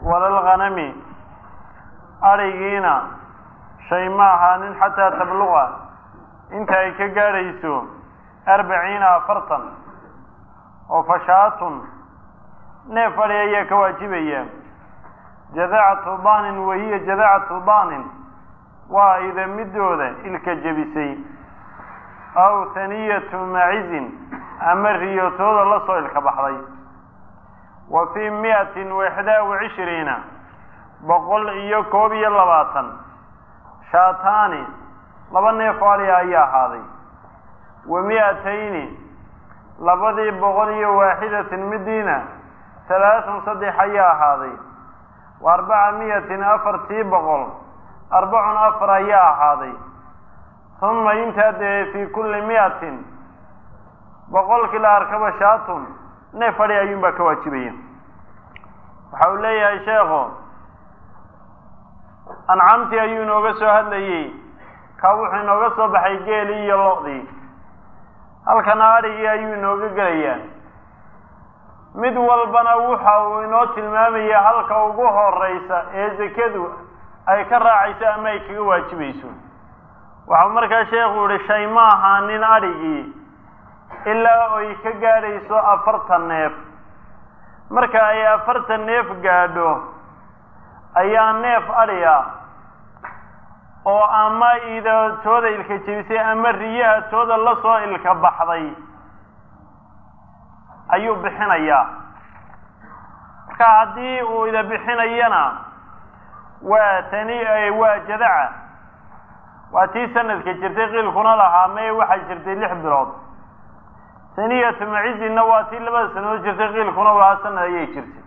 walalghanami adhigiina shay ma ahaanin xataa tabluqa inta ay ka gaadhayso arbaciina afartan oo fashaatun neef adhi ayaa ka waajibaya jadacatu daanin wahiya jadacatu daanin waa ida midooda ilka jebisay aw haniyatu macizin ama riyotooda la soo ilka baxday wa fii miatin waxdaa wa cishriina boqol iyo koob iyo labaatan shaataani laba neef adhi ayaa ahaaday wa mi'atayni labadii boqol iyo waaxidatin midiina talaatun saddex ayaa ahaaday wa arbaca miyatin afartii boqol arbacun afar ayaa ahaaday uma intaa dee fii kulli mi'atin boqolkii la arkaba shaatun neef adhi ayuunbaa ka waajibaya waxa uu leeyahay sheekhu ancaamtii ayuu inooga soo hadlayey ka wuxuu inooga soo baxay geelii iyo lo-dii halkana adhigii ayuu inooga gelayaa mid walbana waxa uu inoo tilmaamaya halka ugu horeysa ee sekadu ay ka raacayso ama ay kaga waajibayso waxau markaa sheekhu yihi shay ma ahaanin adhigii ilaa ay ka gaadhayso afartan neef marka ay afartan neef gaadho ayaa neef adhi ah oo ama ida tooda ilka jebisay ama riyaha tooda la soo ilka baxday ayuu bixinayaa marka haddii uu ida bixinayana waa tani waa jadaca waa tii sanadka jirtay qiilkuna lahaa mee waxay jirtay lix bilood saniyatu macizinna waa tii labada sanadood jirtay qiilkuna lahaa sanad ayay jirtay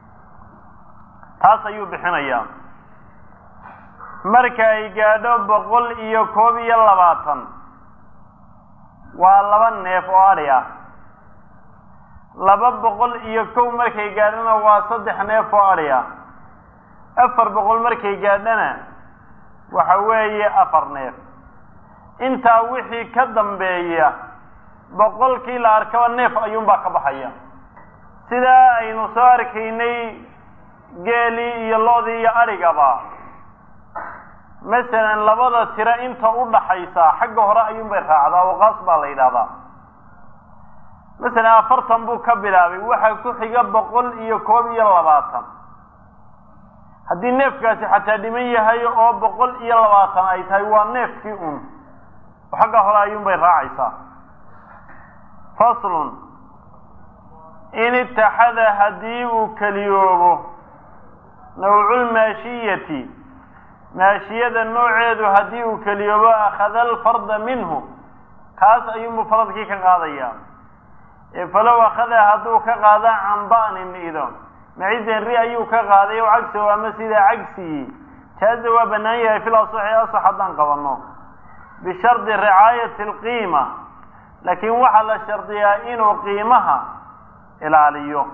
taas ayuu bixinayaa marka ay gaadho boqol iyo koob iyo labaatan waa laba neef oo adhi ah laba boqol iyo kow markay gaadhana waa saddex neef oo adhi ah afar boqol markay gaadhana waxa weeye afar neef intaa wixii ka dambeeya boqolkii la arkaba neef ayuunbaa ka baxaya sidaa aynu soo arkaynay geelii iyo lo-dii iyo adhigaba masalan labada tiro inta u dhaxaysa xagga hore ayuunbay raacdaa waqaas baa la yidhahdaa masalan afartan buu ka bilaabay waxaa ku xiga boqol iyo koob iyo labaatan haddii neefkaasi xataa dhiman yahay oo boqol iyo labaatan ay tahay waa neefkii un xagga hore ayuunbay raacaysaa faslun in itaxada haddii uu keliyoobo nawculmaashiyati maashiyada nooceedu haddii uu keliyoobo akhada alfarda minhu kaas ayuunbuu faradkii ka qaadayaa ee falow akhada hadduu ka qaada can ba'nin ido macizan ri ayuu ka qaaday o cagsigo ama sidaa cagsigii jaaza waa bannaan yahay fil asaxi asax haddaan qabanno bishardi ricaayati alqiima laakiin waxaa la shardiyaa inuu qiimaha ilaaliyo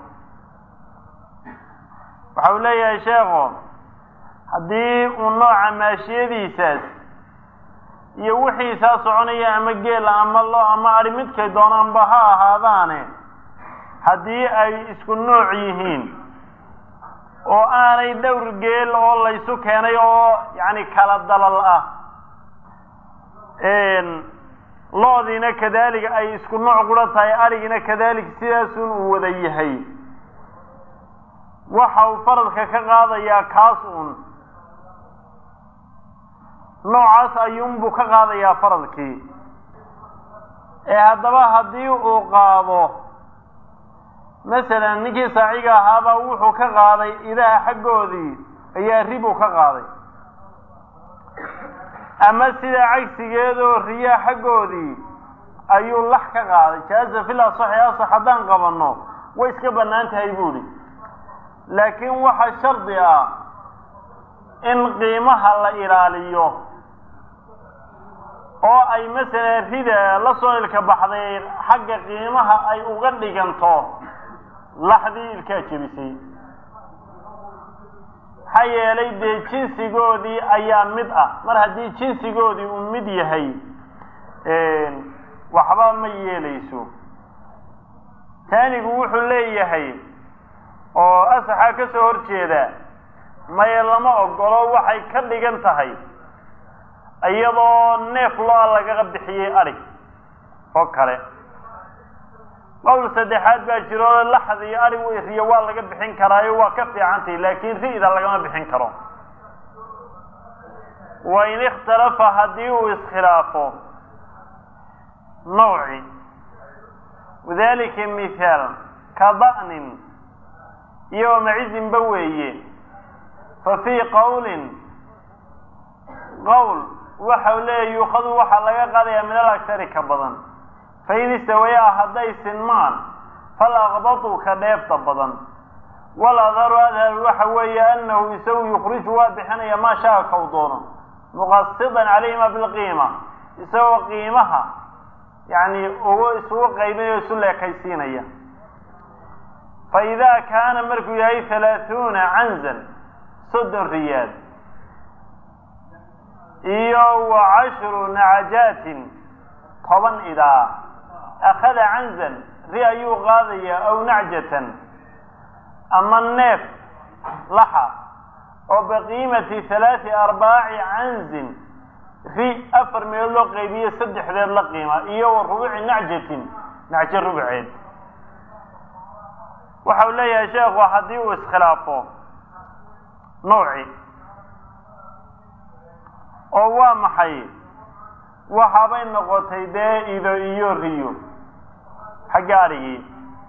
waxa uu leeyahay sheekhu haddii uu nooca maashiyadiisaas iyo wixiisaa soconaya ama geela ama lo ama adhi midkay doonaanba ha ahaadaane haddii ay isku nooc yihiin oo aanay dhowr geel oo laysu keenay oo yacni kala dalal ah lo-diina kadaalika ay isku nooc qura tahay adhigina kadaalika sidaasun uu wada yahay waxa uu faradka ka qaadayaa kaas uun noocaas ayuunbuu ka qaadayaa faradkii ee haddaba haddii uu qaado masalan ninkii saaciga ahaabaa wuxuu ka qaaday idaha xaggoodii ayaa ribuu ka qaaday ama sidaa cagsigeedoo riyaa xaggoodii ayuu lax ka qaaday jaaza fil asaxi asax haddaan qabanno way iska bannaan tahay buuhi laakiin waxaa shardi ah in qiimaha la ilaaliyo oo ay masalan rida la soo ilka baxday xagga qiimaha ay uga dhiganto laxdii ilkaa jebisay maxaa yeelay dee jinsigoodii ayaa mid ah mar haddii jinsigoodii uu mid yahay waxba ma yeelayso taanigu wuxuu leeyahay oo asaxaa ka soo horjeeda maye lama ogolo waxay ka dhigan tahay iyadoo neef lo-a lagaga bixiyey adhig oo kale qowl saddexaad baa jiro laxd iyo adhig riyo waa laga bixin karaayo waa ka fiicantahy laakiin ri'da lagama bixin karo wa in ikhtalafa haddii uu iskhilaafo nawci wadalika mithaal ka da'nin iyo macizinba weeye fa fii qowlin qowl waxau leeya yuukhadu waxaa laga qaadayaa min alagsari ka badan fain istawayaa hadday sinmaan fal aqbatu ka dheefta badan wal adharu adhar waxa weeye anahu isagu yukhriju waa bixinaya maa shaa kaw doono muqasidan calayhima bilqiima isagoo qiimaha yani ugu isugu qaybinayo isu leekaysiinaya fa idaa kaana markuu yahay halaahuuna canzan soddon riyaad iyo wa cashru nacajaatin toban idaa akhada canzan ri ayuu qaadayaa aw nacjatan ama neef laxa oo biqiimati halaati arbaaci canzin ri afar meelood loo qaybiye saddexdeed la qiima iyo wa rubuci nacjatin nacjo rubceed waxau leeyahay sheekhu haddii uu iskhilaafo nawci oo waa maxay waxaabay noqotay dee ido iyo riyo xagga adhigii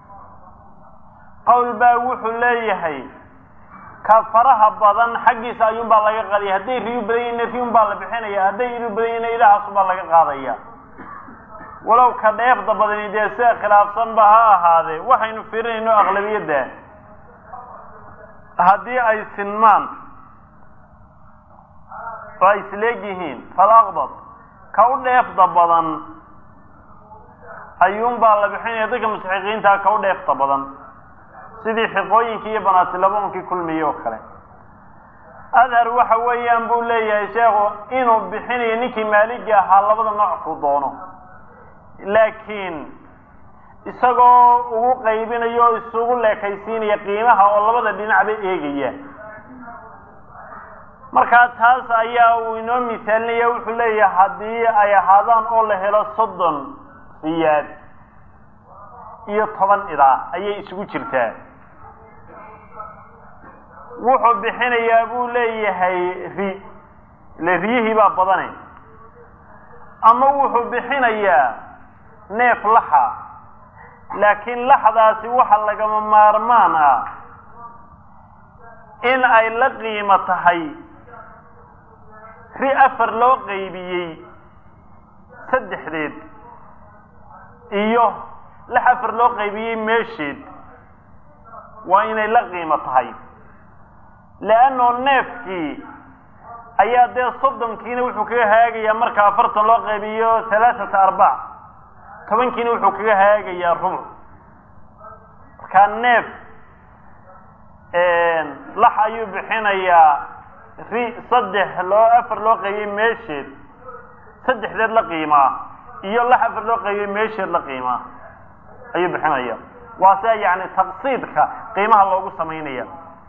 qowl baa wuxuu leeyahay ka faraha badan xaggiisa ayuunbaa laga qaadaya hadday riyu badan yihin riyun baa la bixinaya hadday idu badan yihin idahaasunbaa laga qaadaya walow ka dheefda badani dee sida khilaafsanba ha ahaadee waxaynu firinayno aqlabiyadda haddii ay sinmaan oo ay isleeg yihiin falaqbad ka u dheefda badan ayuunbaa la bixinaya dadka mustaxiqiintaa ka u dheefta badan sidii xiqooyinkii iyo banaatilabonkii kulmiyey oo kale adhar waxa weeyaan buu leeyahay sheekhu inuu bixinayo ninkii maaligi ahaa labada nooc ku doono laakiin isagoo ugu qaybinayo oo isugu leekaysiinaya qiimaha oo labada dhinacba eegaya markaa taas ayaa uu inoo misaalinaya wuxuu leeyahay haddii ay ahaadaan oo la helo soddon riyaad iyo toban idaa ayay isugu jirtaa wuxuu bixinayaa buu leeyahay ri ile riyihii baa badane ama wuxuu bixinayaa neef laxa laakiin laxdaasi waxa lagama maarmaan ah in ay la qiimo tahay ri afar loo qaybiyey saddexdeed iyo lix afar loo qaybiyey meesheed waa inay la qiimo tahay leannao neefkii ayaa dee soddonkiina wuxuu kaga hagaagayaa marka afartan loo qaybiyo halaathata arbac tobankiina wuxuu kaga hagaagayaa rubuc markaa neef lax ayuu bixinayaa ri saddex loo afar loo qaybiyey meesheed saddexdeed la qiimaa iyo lax afar loo qaybiyey meesheed la qiimaa ayuu bixinaya waa sia yani taqsiidka qiimaha loogu samaynaya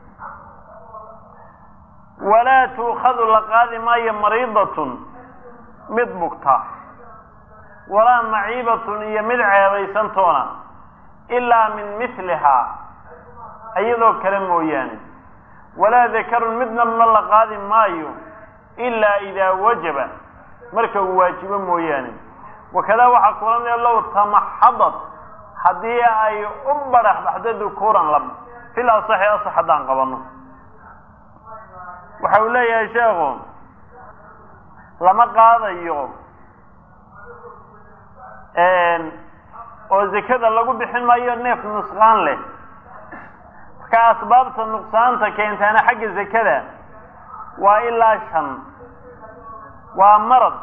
walaa tuukhadu la qaadi maayo mariidatun mid bugta walaa maciibatun iyo mid ceebaysantoona ilaa min mislihaa iyadoo kale mooyaane walaa dakarun midna ma la qaadi maayo ilaa idaa wajaba marka uu waajibo mooyaane wakadaa waxaa kulanaya low tamaxadad haddii ay u barax baxdo dukuuran lab fil asaxi asax haddaan qabano waxa uu leeyahay sheekhu lama qaadayo oo zekada lagu bixin maayo neef nusqaan leh marka asbaabta nuqsaanta keentaana xagga zekada waa ilaa shan waa marad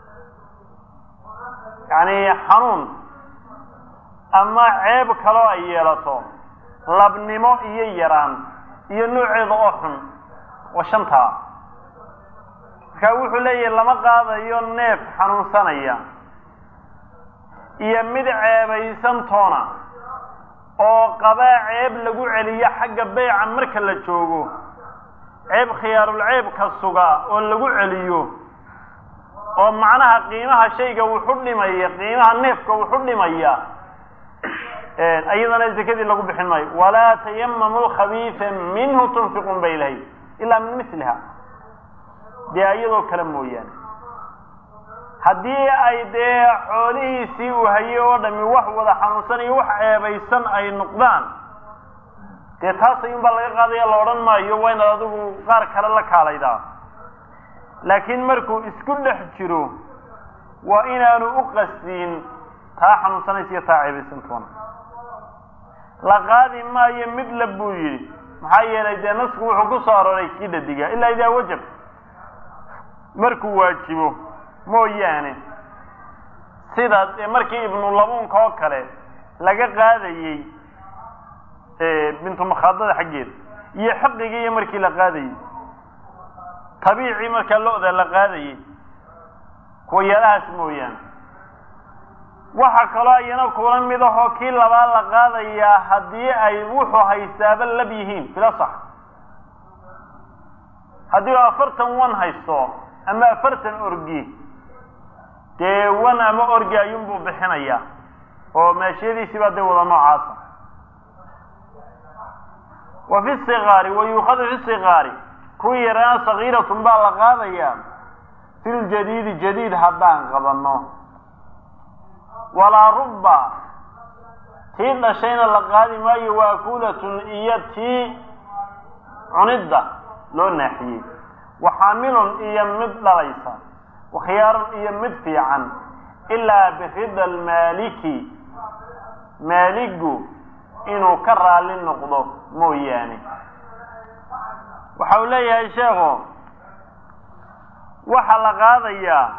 yacni xanuun ama ceeb kaloo ay yeelato labnimo iyo yaraan iyo nooceeda oo xun waa shantaa marka wuxuu leeyahay lama qaadayo neef xanuunsanaya iyo mid ceebaysantoona oo qabaa ceeb lagu celiyo xagga beyca marka la joogo ceeb khiyaarulceebka suga oo lagu celiyo oo macnaha qiimaha shayga wuxu dhimaya qiimaha neefka wuxu dhimaya iyadana zakadii lagu bixin maayo walaa tayamamu lkhabiisa minhu tunfiqun bay lahay ilaa min misliha dee iyadoo kale mooyaane haddii ay dee xoolihiisii uu hayay oo dhami wax wada xanuunsan iyo wax ceebaysan ay noqdaan dee taas ayuunbaa laga qaadaya la odhan maayo waa inaad adigu qaar kale la kaalaydaa laakiin markuu isku dhex jiro waa inaanu u qasdiin taa xanuunsanaysa iyo taa ceebaysantoona la qaadi maayo mid la buu yidhi maxaa yeelay dee nasku wuxuu ku soo arooray kii dhadiga ilaa idaa wajab markuu waajibo mooyaane sidaas ee markii ibnulabuunka oo kale laga qaadayey bintu makhaadada xaggeeda iyo xaqigii iyo markii la qaadayey tabiicii markaa lo-da la qaadayey kuwa yaalahaas mooyaane waxaa kaloo iyana kula mid ahoo kii labaa la qaadayaa haddii ay wuxuu haystaaba lab yihiin bila sax haddii u afartan wan haysto ama afartan orgi dee wan ama orgi ayuunbuu bixinayaa oo maashiyadiisii baa dee wada noocaasa wa fi sikaari wa yuukhadu fi sikaari kuwii yaraana sagiiratun baa la qaadayaa fi ljadiidi jadiid haddaan qabanno walaa rubba tii dhashayna la qaadi maayo waakulatun iyo tii cunidda loo naaxiyey wa xaamilun iyo mid dhalaysa wa khiyaarun iyo mid fiican ilaa birida almaaliki maaligu inuu ka raalli noqdo mooyaane waxa uu leeyahay sheekhu waxaa la qaadayaa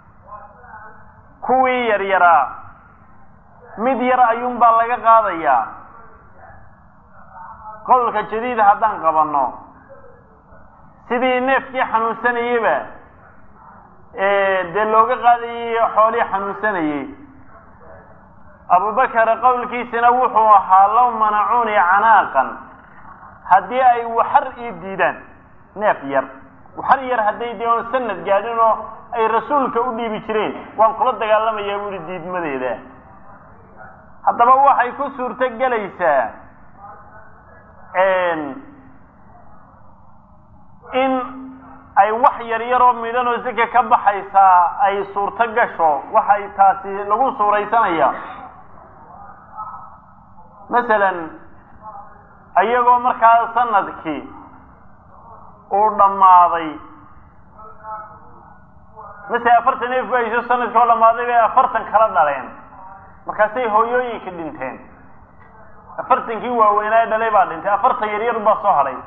kuwii yaryaraa mid yar ayuunbaa laga qaadayaa qowlka jadiida haddaan qabanno sidii neefkii xanuunsanayeyba dee looga qaadayay xoolihii xanuunsanayey abubakar qowlkiisina wuxuu ahaa low manacuuni canaaqan haddii ay waxar ii diidaan neef yar waxar yar hadday dee oon sanad gaadhin oo ay rasuulka u dhiibi jireen waan kula dagaalamayaa buuhi diidmadeeda haddaba waxay ku suurto gelaysaa in ay wax yar yaroo midhan oo sika ka baxaysaa ay suurto gasho waxay taasi lagu suuraysanaya masalan iyagoo markaa sanadkii uu dhammaaday masele afartan neef ba ayso sanadkii oo dhammaaday bay afartan kala dhaleen markaasay hooyooyinka dhinteen afartankii waaweynaa dhalay baa dhintay afartan yaryar baa soo hadhay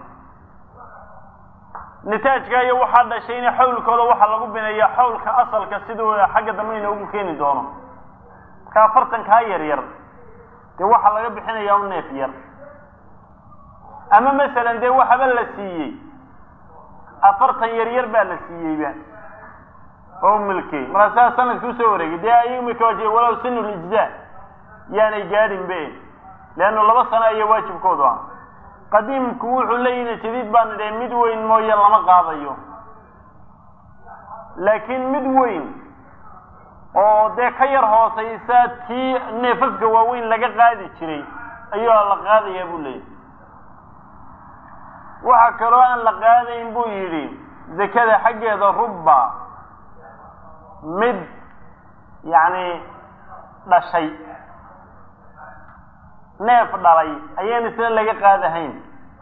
nitaajka iyo waxaa dhashayna xawlkooda waxaa lagu bineeyaa xawlka asalka siduu xagga dambe inoogu keeni doono marka afartankaa yaryar dee waxaa laga bixinayaa un neef yar ama masalan dee waxaba la siiyey afartan yaryar baa la siiyeyba oo milkey markaasaa sanadki usoo wareegay dee ayaga marka waajiya walow sinu lijzaa yaanay gaadhin be leannu laba sano aya waajibkoodu ah qadiimku wuxuu leeyihi jadiid baan idhahay mid weyn mooye lama qaadayo laakiin mid weyn oo dee ka yar hoosaysa tii neefafka waaweyn laga qaadi jiray ayuu la qaadayaa buu leeyahy waxa kaloo aan la qaadayn buu yidhi zakada xaggeeda rubba mid yacni dhashay neef dhalay ayaan isna laga qaadahayn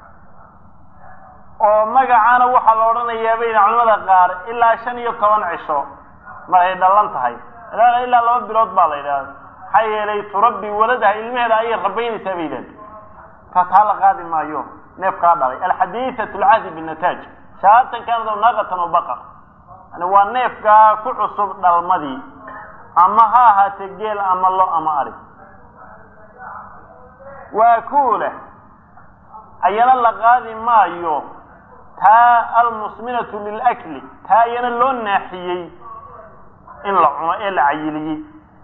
oo magacaana waxaa la odhanayaa bayna culamada qaar ilaa shan iyo toban cisho mar ay dhalan tahay ilaa laba bilood baa la yidhahda maxaa yeelay turabbi waladaha ilmaheeda ayay rabaynaysaa bay yidhahda taa taa la qaadi maayo neefkaa dhalay alxadiiثat lcahdi binataaj shahaatan kaanad naaqatan o baqar yani waa neefkaa ku cusub dhalmadii ama ha ahaatee geel ama lo ama ari waa kuula ayana la qaadi maayo taa almusminatu lilakli taa ayana loo naaxiyey in la cuno ee la cayiliyey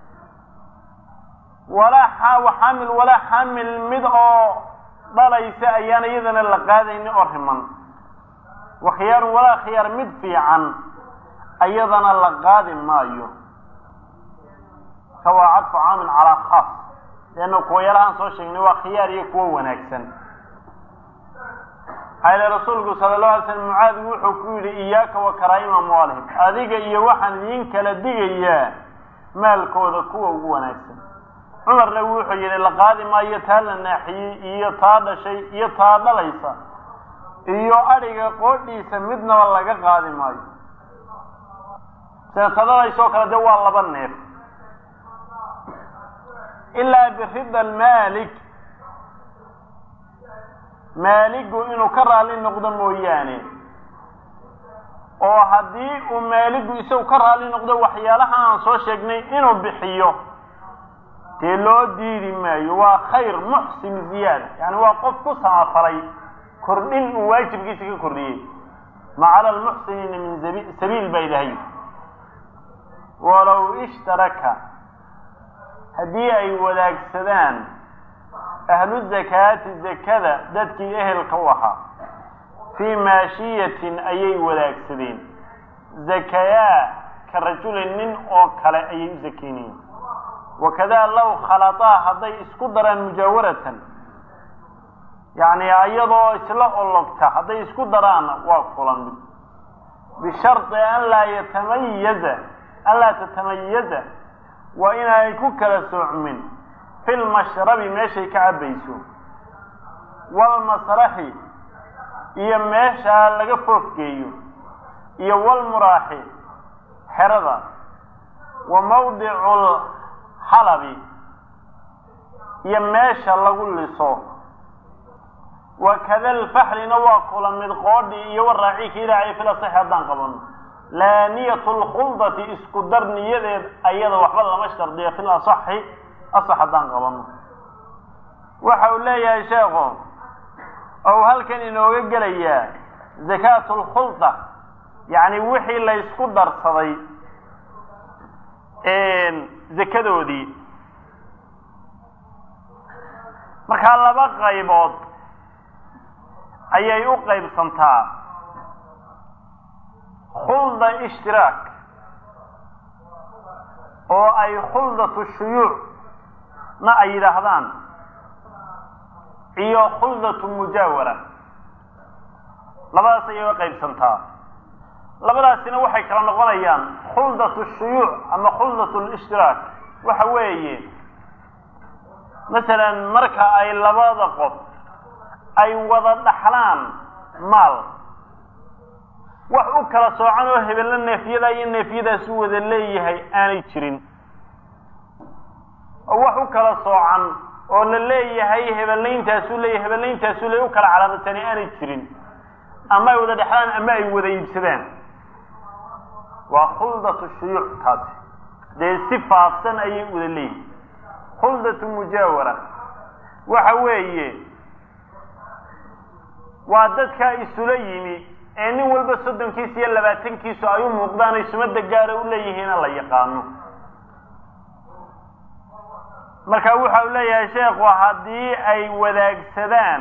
walaa xaamil walaa xaamil mid oo dhalaysa ayaan iyadana la qaadayni oo riman wa khiyaarun walaa khiyaar mid fiican ayadana la qaadi maayo ka waa cadfu caamin calaa khaas leanna kuwa yalahaan soo sheegnay waa khiyaar iyo kuwo wanaagsan maxaa ile rasuulku sala allahu alay slam mucaadi wuxuu ku yidhi iyaaka wa karaa'ima amwaalihim adiga iyo waxaan idiin kala digayaa maalkooda kuwa ugu wanaagsan cumarna wuxuu yidhi la qaadi maayo taa la naaxiyey iyo taa dhashay iyo taa dhalaysa iyo adhiga qoodhiisa midnaba laga qaadi maayo seetadadaysoo kale de waa laba neef ilaa birida almaalik maaligu inuu ka raalli noqdo mooyaane oo haddii uu maaligu isagu ka raalli noqdo waxyaalaha aan soo sheegnay inuu bixiyo dee loo diidi maayo waa khayr muxsin ziyaada yani waa qof ku samafalay kordhin uu waajibkiisa ka kordhiyey ma cala almuxsiniina min sabiil baa ilahay walow ishtaraka haddii ay wadaagsadaan ahlu zakaati zakada dadkii ehelka u ahaa fii maashiyatin ayay wadaagsadeen zakayaa ka rajulin nin oo kale ayay u zakeynayeen wakadaa low khalataa hadday isku daraan mujaawaratan yacni iyadoo isla ologta hadday isku daraanna waa kulan mid bishardi an laa yatamayaza an laa tatamayaza waa inaanay ku kala soocmin fi lmashrabi meeshay ka cabbayso waalmasraxi iyo meeshaa laga foofgeeyo iyo walmuraaxi xerada wa mawdicu lxalabi iyo meesha lagu liso wakada alfaxlina waa kula mid qoodhi iyo waraaci ka ilaacay fil asaxi haddaan qabano laa niyatu lkhuldati isku dar niyadeed ayada waxba lama shardiya fil asaxi asax haddaan qabano waxa uu leeyahay sheekhu ou halkan inooga gelayaa zakaatu lkhulda yacni wixii la ysku darsaday zakadoodii markaa laba qaybood ayay u qaybsantaa khulda ishtiraak oo ay khuldatu shuyuuc na ay yidhaahdaan iyo khuldatu mujaawara labadaas ayay uga qaybsantaa labadaasina waxay kala noqonayaan khuldatu shuyuuc ama khuldatu lishtiraak waxa weeye masalan marka ay labada qof ay wada dhaxlaan maal wax u kala soocan oo hebello neefyada iyo neefyadaas u wada leeyahay aanay jirin oo wax u kala soocan oo la leeyahay hebelayntaasuu leeyahay hebelayntaasuu leeyahy u kala calaamadsanay aanay jirin ama ay wada dhexlaan ama ay wada iibsadaan waa khuldatu shuyuuc taasi dee si faafsan ayay wada leeyihin khuldatu mujaawara waxa weeye waa dadkaa isula yimi ee nin walba soddonkiisa iyo labaatankiisu ay u muuqdaan ay sumada gaara u leeyihiina la yaqaano marka waxa uu leeyahay sheekhu haddii ay wadaagsadaan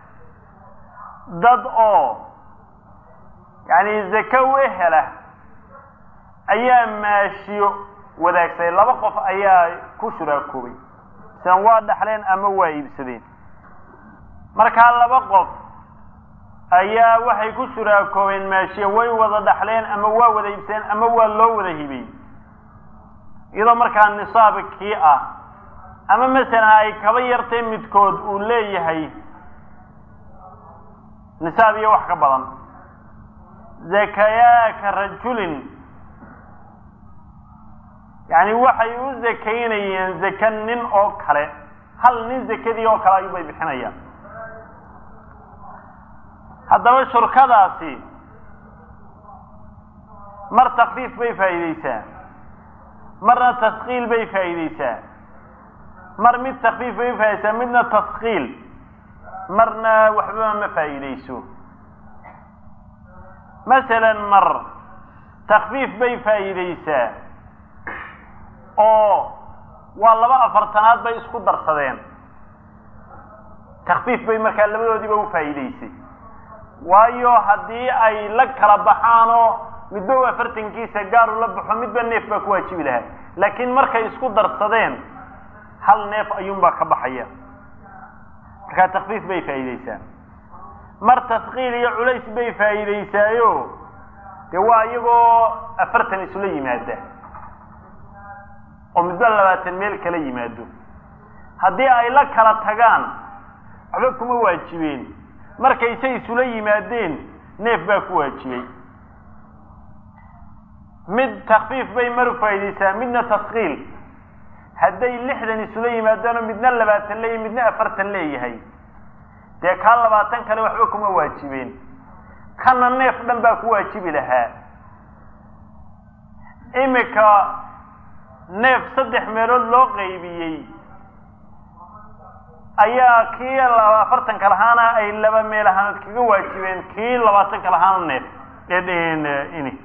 dad oo yacni zake u ehela ayaa maashiyo wadaagsaday laba qof ayaa ku shuraakoobay sian waa dhaxleen ama waa iibsadeen markaa laba qof ayaa waxay ku shuraakoobeen maashiya way wada dhaxleen ama waa wada iibsadeen ama waa loo wada hibey iyadoo markaa nisaabkii ah ama masalan ay kaba yartay midkood uu leeyahay nisaab iyo wax ka badan zakayaaka rajulin yacni waxay u zakaynayeen zaka nin oo kale hal nin zakadii oo kale ayuubay bixinayaan haddaba shurkadaasi mar takfiif bay faa'iideysaa marna taskiil bay faa'iideysaa mar mid takfiif bay faaideysaa midna taskiil marna waxbaba ma faa'iideyso masalan mar takfiif bay faa'iideysaa oo waa laba afartanaad bay isku darsadeen takfiif bay markaa labadoodiiba u faa'iideysay waayo haddii ay la kala baxaanoo midba u afartankiisa gaaru la baxo midba neef baa ku waajibi lahaa laakiin markay isku darsadeen hal neef ayuunbaa ka baxaya markaa takfiif bay faa'iideysaa mar taskiil iyo culays bay faa'iideysaayo dee waa iyagoo afartan isula yimaada oo midba labaatan meel kala yimaado haddii ay la kala tagaan waxba kuma waajibeen markaysay isula yimaadeen neef baa ku waajibay mid takfiif bay maru faa'iideysaa midna taskiil hadday lixdan isula yimaadaanoo midna labaatan leeyahy midna afartan leeyahay dee kaa labaatan kale waxba kuma waajibeen kana neef dhan baa ku waajibi lahaa imika neef saddex meelood loo qaybiyey ayaa kii afartanka lahaana ay laba meel ahaanad kaga waajibeen kii labaatanka lahaana neef ini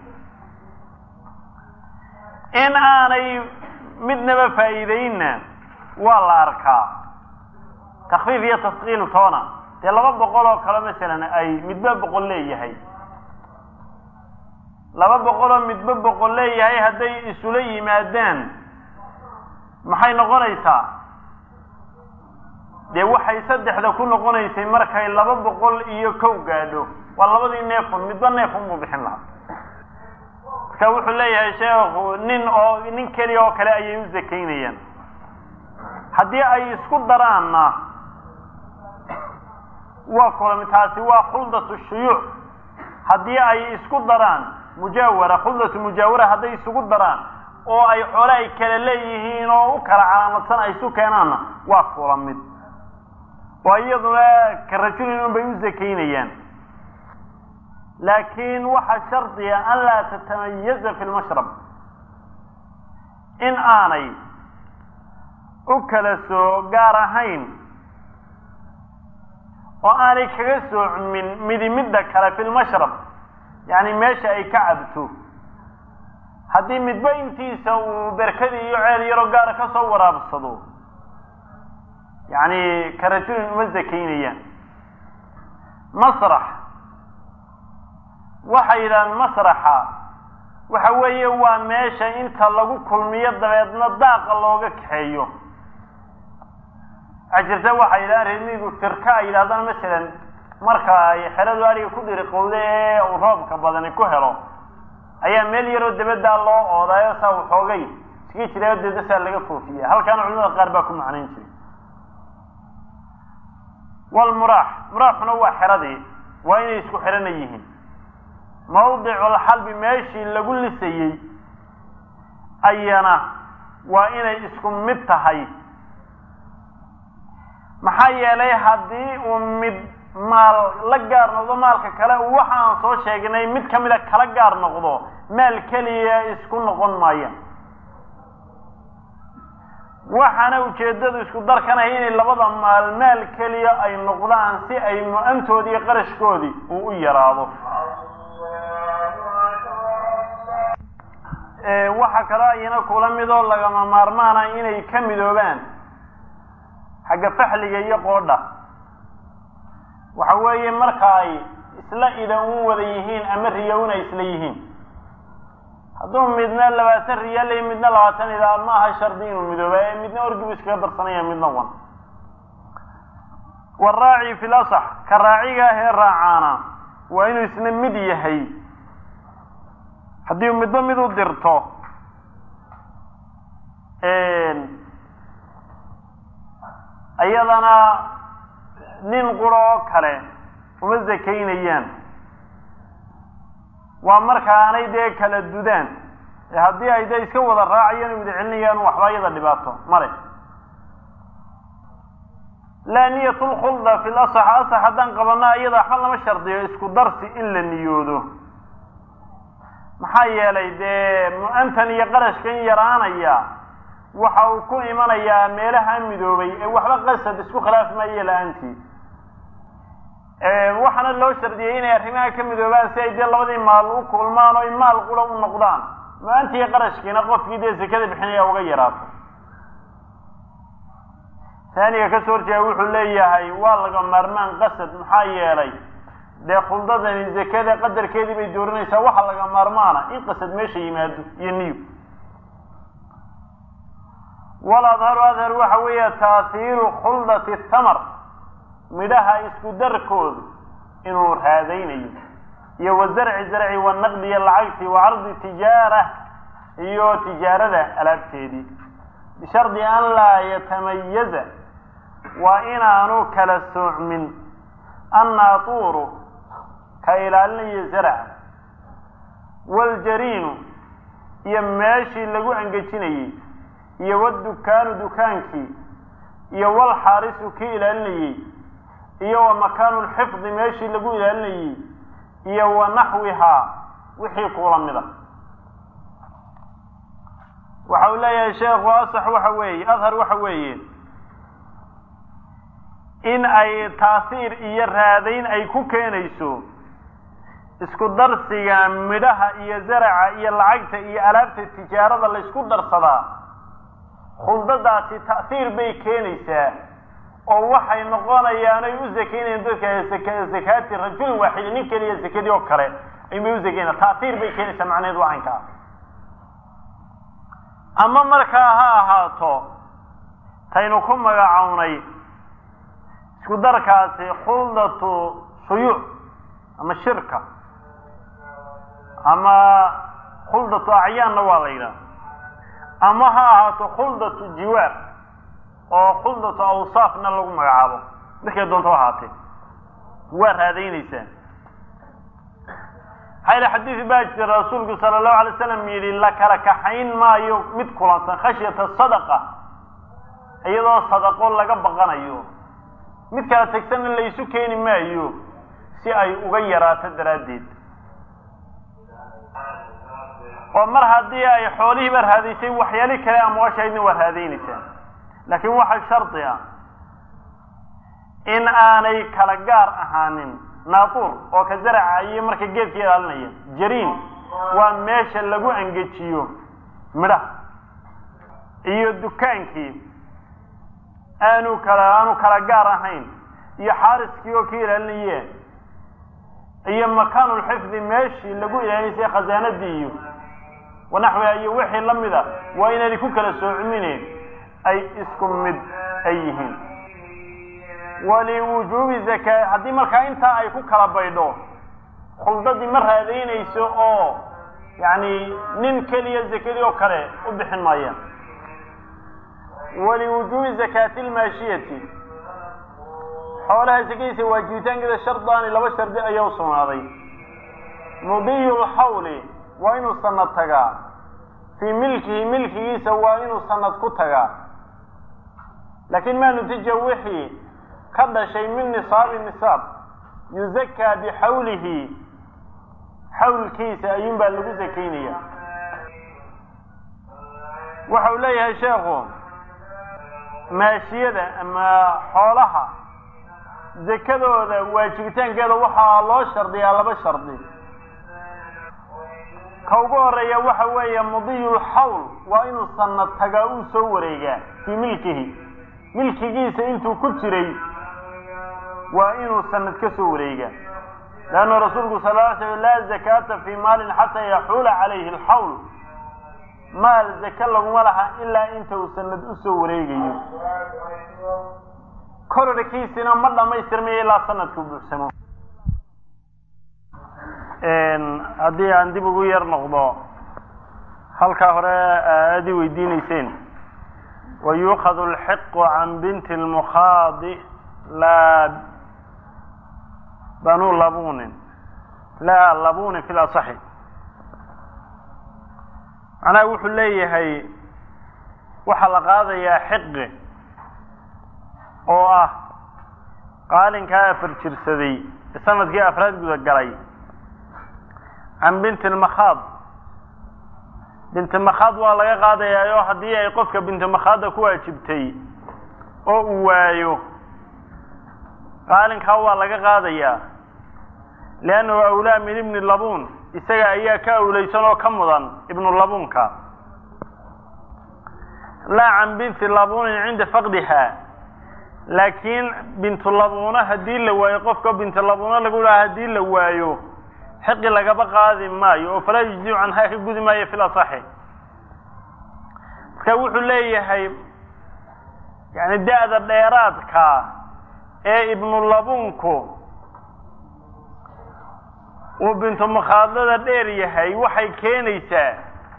in aanay midnaba faa'iideynna waa la arkaa takfiif iyo taskiil toona dee laba boqol oo kale masalan ay midba boqol leeyahay laba boqoloo midba boqol leeyahay hadday isula yimaadaan maxay noqonaysaa dee waxay saddexda ku noqonaysay markay laba boqol iyo kow gaadho waa labadii neefun midba neefun buu bixin lahaa marka wuxuu leeyahay sheekhu nin oo nin keliya oo kale ayay u zakaynayaan haddii ay isku daraanna waa kulami taasi waa khuldatu shuyuuc haddii ay isku daraan mujaawara khuldatu mujaawara hadday isugu daraan oo ay xoole ay kala leeyihiin oo u kala calaamadsan ay isu keenaanna waa kula mid oo iyaduna ka rajulin un bay u zakaynayaan laakiin waxaa shardiga an laa tatamayaza fi lmashrab in aanay u kala soo gaar ahayn oo aanay kaga soocmin midi midda kale fi lmashrab yacni meesha ay ka cabto haddii midba intiisa uu berkadii iyo ceel yaroo gaara ka soo waraabsado yacni ka rajulin uma zakaynayaan masrax waxay yidhahaan masraxa waxa weeye waa meesha inta lagu kulmiyo dabeedna daaqa looga kaxeeyo waxaa jirta waxay yidhahaan reermiigu firka ay yidhahdaan masalan marka ay xeradu ariga ku dhiriqowda ee uu roobka badani ku helo ayaa meel yaroo dabadaa loo oodaayo saa waxoogay iska jirayo dedasaa laga foofiya halkaana culimada qaar baa ku macnayn jiray walmuraax muraaxuna waa xeradii waa inay isku xirana yihiin mawdiculxalbi meeshii lagu lisayey ayana waa inay isku mid tahay maxaa yeelay haddii uu mid maal la gaar noqdo maalka kale waxa aan soo sheegnay mid kamida kala gaar noqdo maal keliya isku noqon maayaan waxaana ujeeddadu isku darkanahay inay labada maal maal keliya ay noqdaan si ay mu-antoodii iyo qarashkoodii uu u yaraado waxaa kaloo ayana kula midoo lagama maarmaana inay ka midoobaan xagga faxliga iyo qoodha waxa weeye marka ay isla idan u wada yihiin ama riyowna isla yihiin hadduu midna labaatan riyaal iyo midna labaatan idaa ma aha shardi inuu midooba ee midna orgibu iskaga darsanaya midna wan waraaci fi lasax ka raaciga ahee raacaana waa inuu isna mid yahay haddii midba mid u dirto iyadana nin quro oo kale uma zakaynayaan waa markaanay dee kala dudaan haddii ay dee iska wada raacayaan o wada celinayaan waxba iyada dhibaato male laa niyat lkhulda fi lasax asax haddaan qabana iyada waxba lama shardiyo isku darsi in la niyoodo maxaa yeelay dee mu-antan iyo qarashkan yaraanaya waxa uu ku imanayaa meelaha midoobay ee waxba qasad isku khilaaf maayo la-aantii waxaana loo shardiyey inay arrimaha ka midoobaan si ay dee labadii maal u kulmaan oo ay maal qura u noqdaan mu-antii qarashkiina qofkii dee sekada bixinaya uga yaraato taaniga kasoo horjeeda wuxuu leeyahay waa laga maarmaan qasad maxaa yeelay dee khuldadani zakada qadarkeedii bay dooranaysaa waxa laga maarmaana in qasad meesha yimaado iyo niyo wal adharu adhar waxa weeye taathiiru khuldati thamar midhaha isku darkoodu inuu raadaynayo iyo wa zarci zarci wanaqdi iyo lacagtii wa cardi tijaara iyo tijaarada alaabteedii bishardi an laa yatamayaza waa inaanu kala soocmin annaatuuru ka ilaalinayo zarca waljariinu iyo meeshii lagu angejinayey iyo wadukaanu dukaankii iyo walxaarisu kii ilaalinayey iyo wa makaanu lxifdi meeshii lagu ilaalinayey iyo wa naxwihaa wixii kuula mida waxa uu leeyahay sheekhu asax waxa weeye adhar waxa weeye in ay taasiir iyo raadayn ay ku keenayso isku darsiga midhaha iyo zaraca iyo lacagta iyo alaabta tijaarada la ysku darsadaa khuldadaasi ta'hiir bay keenaysaa oo waxay noqonayaan ay u zakeynayan dadka zakaati rajulin waaxidi nin keliya zakadii oo kale aybay u zakeynayan ta'hiir bay keenaysaa macnaheedu wacankaa ama markaa ha ahaato taynu ku magacownay isku darkaasi khuldatu shuyuuc ama shirka ama khuldatu acyaanna waa la yidhaha ama ha ahaato khuldatu jiwaar oo khuldatu awsaafna lagu magacaabo markay doonto ahaatee waa raadaynaysaa maxaa yidhi xadiis baa jira rasuulku sala allahu alay slam yidhi la kala kaxayn maayo mid kulansan khashyata sadaqa iyadoo sadaqo laga baqanayo mid kala tegsanna laysu keeni maayo si ay uga yaraato daraaddeed oo mar haddii ay xoolihiiba raadaysay waxyaali kale amwaashaydna waa raadaynaysaa laakiin waxaa shardi ah in aanay kala gaar ahaanin naatuur oo ka zaraca iyo marka geedka ilaalinaya jariin waa meesha lagu angejiyo midhaha iyo dukaankii aanu kala aanu kala gaar ahayn iyo xaariskii oo ka ilaalinaye iyo makaanulxifdi meeshii lagu ilaalinaysay khasaanadii iyo wanaxwiha iyo wixii la mida waa inaanay ku kala soocmineen ay isku mid ay yihiin waliwujuubi zakaa haddii markaa intaa ay ku kala baydho khuldadii ma raadaynayso oo yacni nin keliya zakadii oo kale u bixin maayaan waliwujuubi zakaati lmaashiyati xoolaha sakadiisa waajibitaankeeda shardaani laba shardi ayaa u sugnaaday mudiyu lxawli waa inuu sanad tagaa fii milkihi milkigiisa waa inuu sanad ku tagaa laakiin maa nutija wixii ka dhashay min nisaabi nisaab yuzakaa bixawlihi xawlkiisa ayuun baa lagu sakaynaya waxa uu leeyahay sheekhu maashiyada ama xoolaha zakadooda waajibitaankeeda waxaa loo shardiyaa laba shardi ka ugu horeeya waxa weeye mudiyulxawl waa inuu sanad tagaa uu soo wareegaa fii milkihi milkigiisa intuu ku jiray waa inuu sanad ka soo wareegaa leanna rasuulku sal ly slam laa zakaata fii maalin xataa yaxuula calayhi alxawl maal zake laguma laha ilaa inta uu sanad usoo wareegayo kororkiisina ma dhamaystirmayo ilaa sanadku buuxsamo haddii aan dib ugu yar noqdo halkaa hore aad i weydiineyseen wayuukhadu alxiqu can binti lmukhaadi laa banu labunin laa labunin fi lasaxi macnaha wuxuu leeyahay waxaa la qaadayaa xiqi oo ah qaalinkaa afar jirsaday ee sanadkii afraad guda galay can binti lmakhaad binti makhaad waa laga qaadayaa oo haddii ay qofka binti makhaadda ku waajibtay oo uu waayo qaalinkaa waa laga qaadayaa liannahu awlaa min ibni labuun isaga ayaa ka awlaysan oo ka mudan ibnu labuunka laa can binti labuunin cinda faqdiha laakiin bintulabuuna haddii la waayo qofka bintulabuuna lagu dhaha haddii la waayo xiqi lagaba qaadi maayo oo falaa yujziu canhaa ka gudi maayo fil asaxi marka wuxuu leeyahay yani da-da dheeraadka ee ibnulabuunku uu bintu makhaadada dheer yahay waxay keenaysaa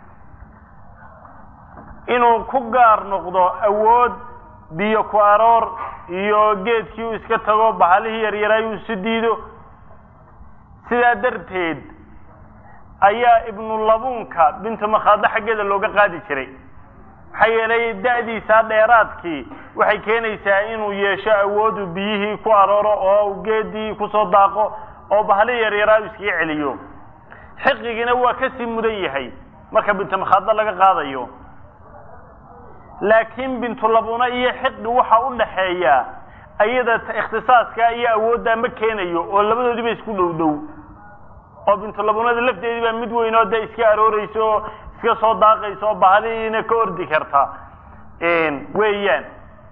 inuu ku gaar noqdo awood biyo ku aroor iyo geedkii uu iska tago bahalihii yaryaray uu isu diido sidaa darteed ayaa ibnulabuunka bintu makhaado xaggeeda looga qaadi jiray maxaa yeelay da-diisaa dheeraadkii waxay keenaysaa inuu yeesho awoodu biyihii ku arooro oo geedii kusoo daaqo oo bahali yaryaraa uu iskaga celiyo xiqigina waa kasii mudan yahay marka bintumakhaado laga qaadayo laakiin bintulabuna iyo xiqi waxa u dhaxeeya ayada ikhtisaaska iyo awooddaa ma keenayo oo labadoodiiba isku dhow dhow oo bintulabunada lafteedii baa mid weyn oo dee iska arooreysa oo iska soo daaqaysa oo bahalihiina ka ordi karta weeyaan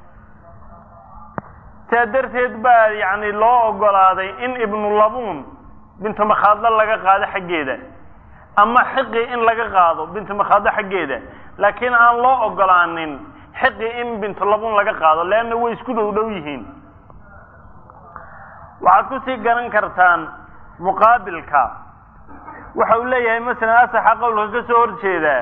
saa darteed baa yani loo ogolaaday in ibnulabuun bintu makhaadlo laga qaado xaggeeda ama xiqi in laga qaado bintu makhaadlo xaggeeda laakiin aan loo ogolaanin xiqi in bintulabuun laga qaado leanna way isku dhow dhow yihiin waxaad kusii garan kartaan muqaabilka waxa uu leeyahay masalan asaxa qowlka ka soo horjeedaa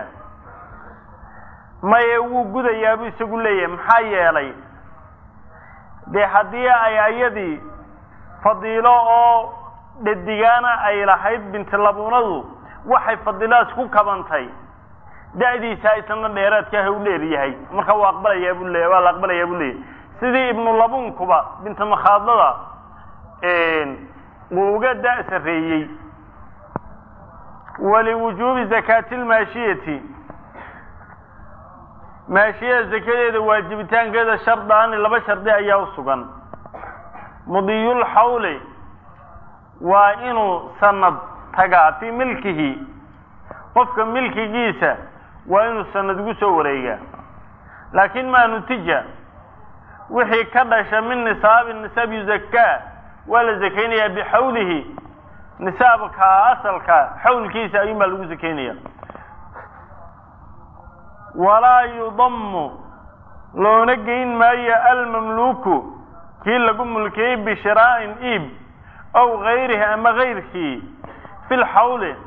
maye wuu gudayaabuu isagu leeyahay maxaa yeelay dee haddii ay ayadii fadiilo oo dhadigaana ay lahayd bintilabunadu waxay fadiiladaas ku kabantay da-diisa isna dheeraadkaaha u dheer yahay marka waa aqbalayaa buu leeyahy waa la aqbalayaa buu leeyahy sidii ibnulabuunkuba binta makhaadlada uu uga da- sarreeyey waliwujuubi zakaati lmaashiyati maashiyada zakadeeda waajibitaankeeda shardaani laba shardi ayaa u sugan mudiyulxawli waa inuu sanad tagaa fii milkihi qofka milkigiisa waa inuu sanad ugu soo wareegaa laakiin maa nutija wixii ka dhasha min nisaabi nisaab yuzakaa waa la zakaynayaa bixawlihi nisaabka asalka xawlkiisa ayuun baa lagu sakaynaya walaa yudamu loona geyn maayo almamluuku kii lagu mulkiyey bishiraa'in iib ow gayrihi ama gayrkii fi lxawli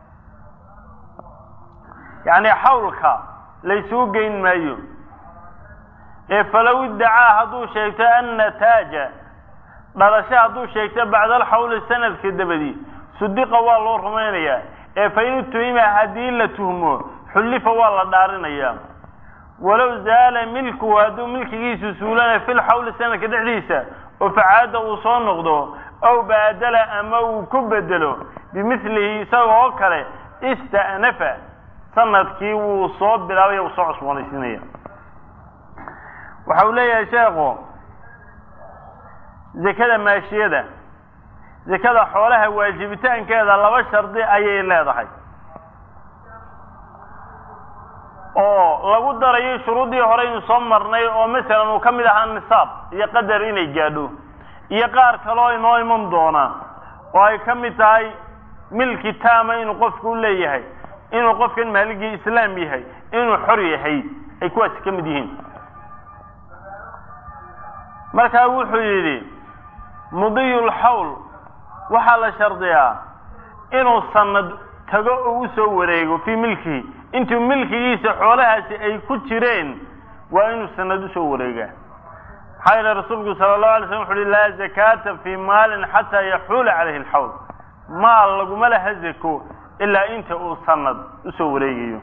yacni xawlka laysugu geyn maayo ee falow iddacaa hadduu sheegto annataaja dhalasho hadduu sheegto bacda alxawli sanadka dabadi sudiqa waa loo rumaynayaa ee fa in utuhima haddii la tuhmo xullifa waa la dhaarinayaa walow zaala milkuhu hadduu milkigiisu suulana fi lxawli sanadka dhexdiisa oo facaada uu soo noqdo ow baadala ama uu ku bedelo bimilihi isaga oo kale ista'nafa sanadkii wuu soo bilaabaya uu soo cusboonaysiinaya waxa uu leeyahay sheekhu zakada maashiyada zakada xoolaha waajibitaankeeda laba shardi ayay leedahay oo lagu darayo shuruuddii hore aynu soo marnay oo masalan uu ka mid ahaa nisaab iyo qadar inay gaadho iyo qaar kaloo inoo iman doona oo ay ka mid tahay milki taama inuu qofku u leeyahay inuu qofkan maaligii islaam yahay inuu xor yahay ay kuwaasi ka mid yihiin markaa wuxuu yidhi mudiyulxawl waxaa la shardiyaa inuu sanad tago oo u soo wareego fii milkihi intuu milkigiisa xoolahaasi ay ku jireen waa inuu sanad usoo wareegaa maxaa yeele rasuulku sala allahu alay slam wuxu uhi laa zakaata fii maalin xataa yaxuula calayhi alxawl maal laguma laha zako ilaa inta uu sanad usoo wareegayo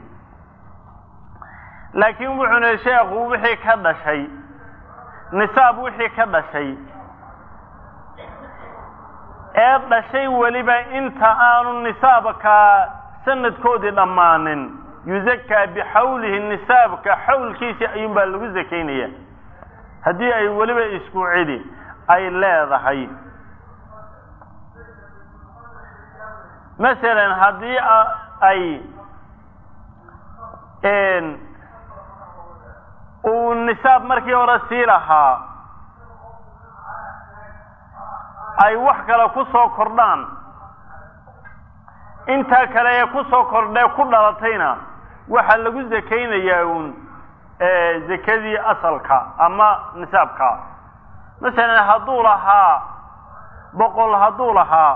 laakiin wuxuuna sheekhu wixii ka dhashay nisaab wixii ka dhashay ee dhashay weliba inta aanu nisaabka sanadkoodii dhammaanin yuzakaa bixawlihi nisaabka xawlkiisii ayuun baa lagu zakaynaya haddii ay weliba isku cidi ay leedahay masalan haddii ay uu nisaab markii hore sii lahaa ay wax kale ku soo kordhaan intaa kale ee ku soo kordhee ku dhalatayna waxaa lagu zakaynayaa uun zakadii asalka ama nisaabka masalan hadduu lahaa boqol hadduu lahaa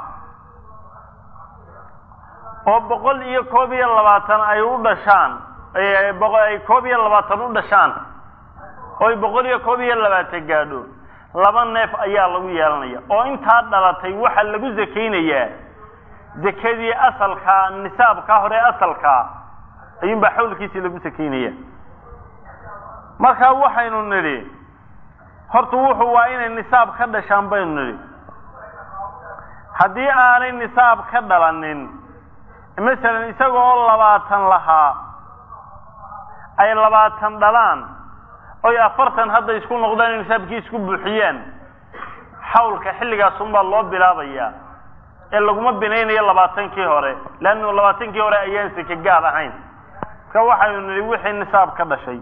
oo boqol iyo koob iyo labaatan ay u dhashaan ay koob iyo labaatan u dhashaan oo ay boqol iyo koob iyo labaatan gaadho laba neef ayaa lagu yeelanaya oo intaa dhalatay waxaa lagu zakaynayaa zakadii asalkaa nisaabkaa hore asalkaa ayuunbaa xawlkiisii lagu sakaynaya markaa waxaynu nidhi horta wuxuu waa inay nisaab ka dhashaan baynu nidhi haddii aanay nisaab ka dhalanin masalan isagoo labaatan lahaa ay labaatan dhalaan oy afartan hadda isku noqdaan in nisaabkii isku buuxiyaan xawlka xilligaasunbaa loo bilaabayaa ee laguma binaynayo labaatankii hore leannu labaatankii hore ayaan seke gaad ahayn marka waxaynu nidhi wixii nisaab ka dhashay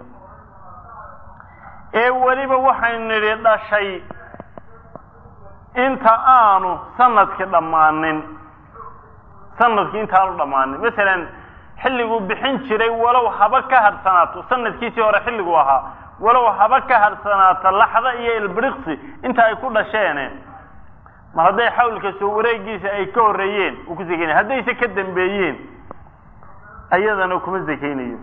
ee weliba waxaynu nidhi dhashay inta aanu sanadkii dhammaanin sanadkii intaanu dhammaanin masalan xilliguu bixin jiray walow haba ka hadhsanaato sanadkiisii hore xilligu ahaa walow haba ka hadhsanaato laxda iyo ilbiriqsi inta ay ku dhasheene mar hadday xawlka soo wareegiisa ay ka horreeyeen uu ku sakaynaya haddayse ka dambeeyeen ayadana kuma sakaynayo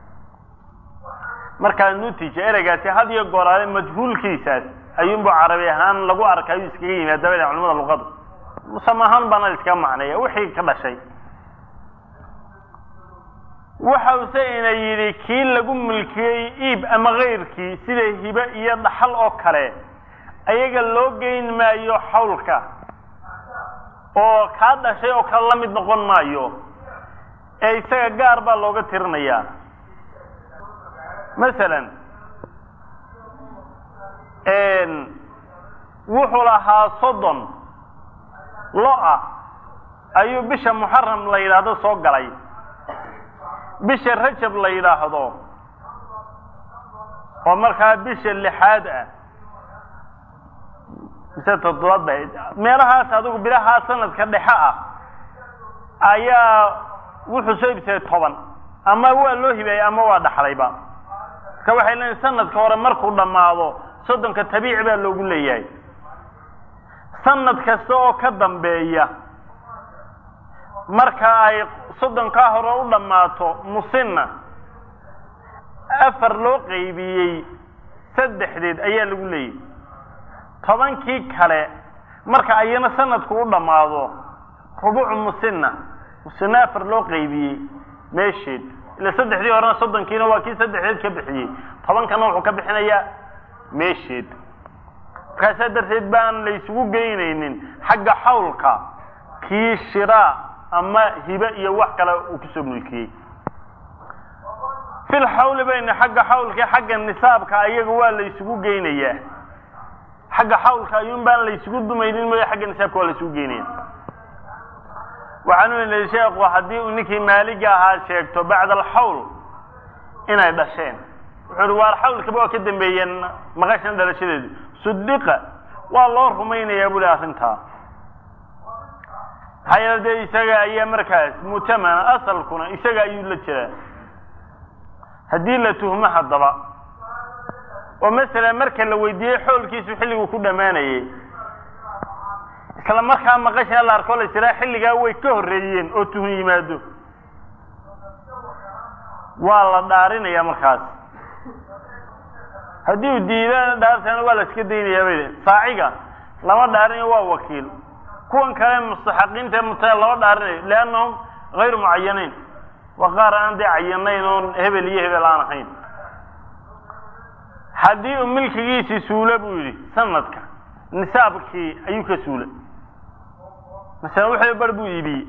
markaa nutija ereygaasi had iyo gooraale majhuulkiisaas ayuunbu carabi ahaan lagu arka ayuu iskaga yimaad dabada culamada luqada musama ahaan baana iskaga macneeya wixii ka dhashay waxause ina yidhi kii lagu milkiyey iib ama kayrkii sida hibe iyo dhaxal oo kale ayaga loo geyn maayo xawlka oo kaa dhashay oo kale la mid noqon maayo ee isaga gaar baa looga tirinayaa masalan wuxuu lahaa soddon lo-a ayuu bisha muxaram la yidhaahdo soo galay bisha rajab la yidhaahdo oo markaa bisha lixaad ah mise toddobaad ba meelahaas adigu bilahaa sanadka dhexe ah ayaa wuxuu soo ibsaday toban ama waa loo hibeeyey ama waa dhaxlayba marka waxay leeyiin sanadka hore markuu dhammaado soddonka tabiici baa loogu leeyahay sanad kasta oo ka dambeeya marka ay soddonkaa hore u dhammaato musinna afar loo qaybiyey saddexdeed ayaa lagu leeyahy tobankii kale marka ayana sanadku u dhammaado rubucu musinna musinna afar loo qaybiyey meesheed ila saddexdii horena soddonkiina waa kii saddexdeed ka bixiyey tobankana wuxuu ka bixinayaa meesheed markaasaa darteed baan la isugu geynaynin xagga xawlka kii shiraa ama hibe iyo wax kale uu kusoo mulkiyey fil xawli bayna xagga xawlka xagga nisaabka ayaga waa la isugu geynayaa xagga xawlka ayuun baan la isugu dumaynin mooya xagga nisaabka waa la isugu geynaya waxaanu nidhi sheekhu haddii uu ninkii maaliga ahaa sheegto bacda alxawl inay dhasheen wuxuu ihi waar xawlkaba waa ka dambeeyeen maqashan dhalashadeedu sudiqa waa loo rumaynayaa buli arrintaa maxaa yeele dee isaga ayaa markaas mutamana asalkuna isaga ayuu la jiraa haddii la tuhmo haddaba oo masalan marka la weydiiyey xoolkiisu xilliguu ku dhammaanayey isla markaa maqasha la arko la siraa xilligaa way ka horreeyeen oo tuhun yimaado waa la dhaarinaya markaas haddii uu diidana dhaartana waa la iska daynayaa bay saaciga lama dhaarinayo waa wakiil kuwan kale mustaxaqiinta muta lama dhaarinayo liannahum hayru mucayanayn waa qaar aan dee cayanayn oon hebel iyo hebel aan ahayn haddii uu milkigiisii suulo buu yidhi sanadka nisaabkii ayuu ka suulay masalan wuxuu bar buu iibiyey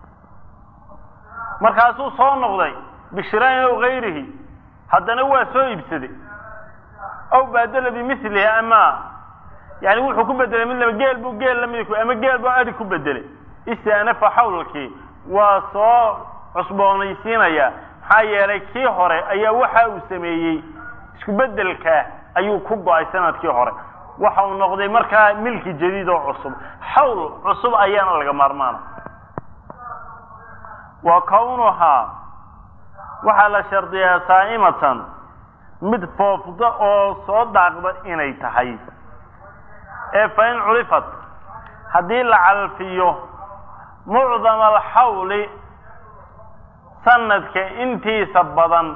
markaasuu soo noqday bishiraain ow gayrihi haddana waa soo iibsaday aw baadala bimilihi ama yani wuxuu ku bedelay mid laba geel buu geel lamid ama geel buu adi ku bedelay istaanafa xawlkii waa soo cusboonaysiinaya maxaa yeelay kii hore ayaa waxa uu sameeyey isku bedelkaa ayuu ku go-ay sanadkii hore waxa uu noqday markaa milki jadiid oo cusub xawl cusub ayaana laga maarmaana wa kownuhaa waxaa la shardiyaa saa'imatan mid foofda oo soo daaqda inay tahay ee fa in culifat haddii la calfiyo mucdama alxawli sanadka intiisa badan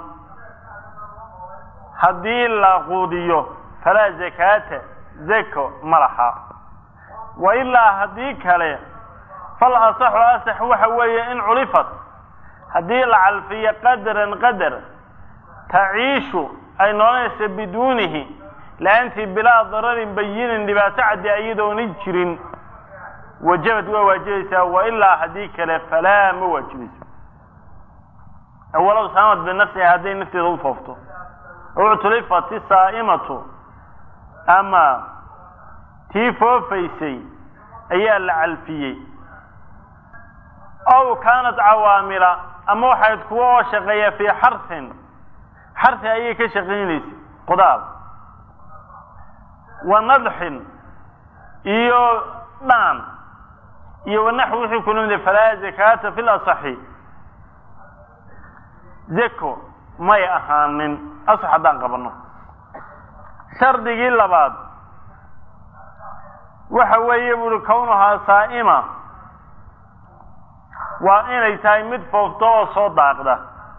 haddii la quudiyo falaa zakaata zako ma laha wa ilaa haddii kale fal asaxu asax waxa weeye in culifat haddii la calfiyo qadaran qadar taciishu ay noonaysa biduunihi la-aantii bilaa dararin bayinin dhibaato caddi iyadoona jirin wajabad waa waajibaysaa wa ilaa haddii kale falaa ma waajibayso walow saamad binafsiha hadday nafteeda u foofto uctulifat isaa'imatu ama tii foofaysay ayaa la calfiyey ow kaanat cawaamila ama waxayd kuwa oo shaqeeya fii xarsin xarsi ayay ka shaqaynaysay qudaal wa nadxin iyo dhaan iyo wanaxwi wixii ku nimida falaa zakaata fi lasaxi zako may ahaanin asax haddaan qabanno shardigii labaad waxa weeye buuhi kownuhaa saa'ima waa inay tahay mid foofto oo soo daaqda